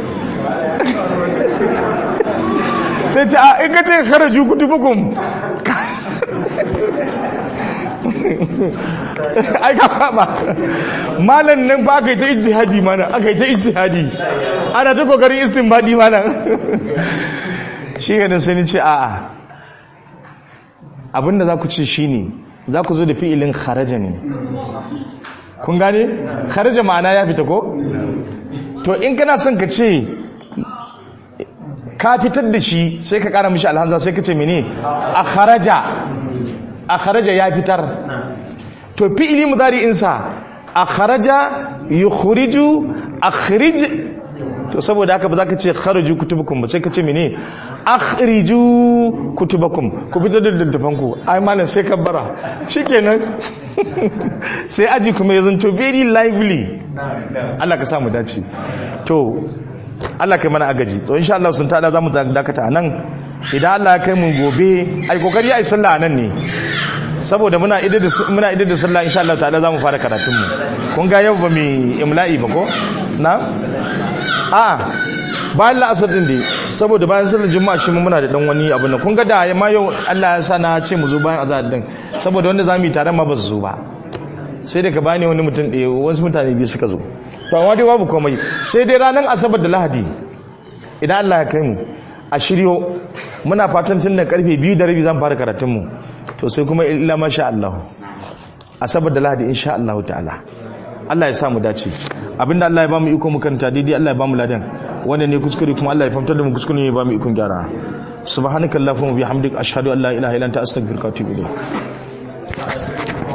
sai ta a in ka ce kharaju kutubakum ai ka kwaba malan nan ba aka yi ta ijtihadi mana aka yi ta ijtihadi ana ta kokarin istinbadi mana shi ga sai ni ce a'a abinda za ku ce shine za ku zo da fi'ilin kharaja ne kun gane kharaja ma'ana ya fita ko to in kana son ka ce ka fitar da shi sai ka kara mishi alhamza sai ka ce mene a kharaja a kharaja ya fitar to fi'ili mudari'insa a kharaja yukhriju akhrij to saboda haka ba za ka ce kharaju kutubukum ba sai ka ce mene akhriju kutubakum ku fitar da littafanku ai malam sai ka bara shikenan sai aji kuma ya zanto very lively Allah ka samu dace to Allah kai mana agaji to insha Allah sun tada zamu dakata anan idan Allah ya kai mu gobe ai kokari ai sallah anan ne saboda muna idar da muna idar da sallah insha Allah ta'ala zamu fara karatun mu kun ga yau ba mu imla'i ba ko na a bayan la'asar din dai saboda bayan sallar juma'a shi muna da dan wani abu nan kun ga da ma yau Allah ya sa na ce mu zo bayan azhar din saboda wanda zamu yi tare ma ba su zo ba sai daga bani wani mutum ɗaya wasu mutane biyu suka zo to amma dai babu komai sai dai ranar asabar da lahadi idan Allah ya kai mu a shiryo muna fatan tun da karfe biyu da rabi zan fara karatun mu to sai kuma illa masha Allah asabar da lahadi insha Allah ta'ala Allah ya sa mu dace abinda Allah ya ba mu iko mu karanta daidai Allah ya ba mu ladan wanda ne kuskure kuma Allah ya famtar da mu kuskure ne ya ba mu ikon gyara subhanakallahumma bihamdika ashhadu an la ilaha illa anta astaghfiruka wa atubu ilayk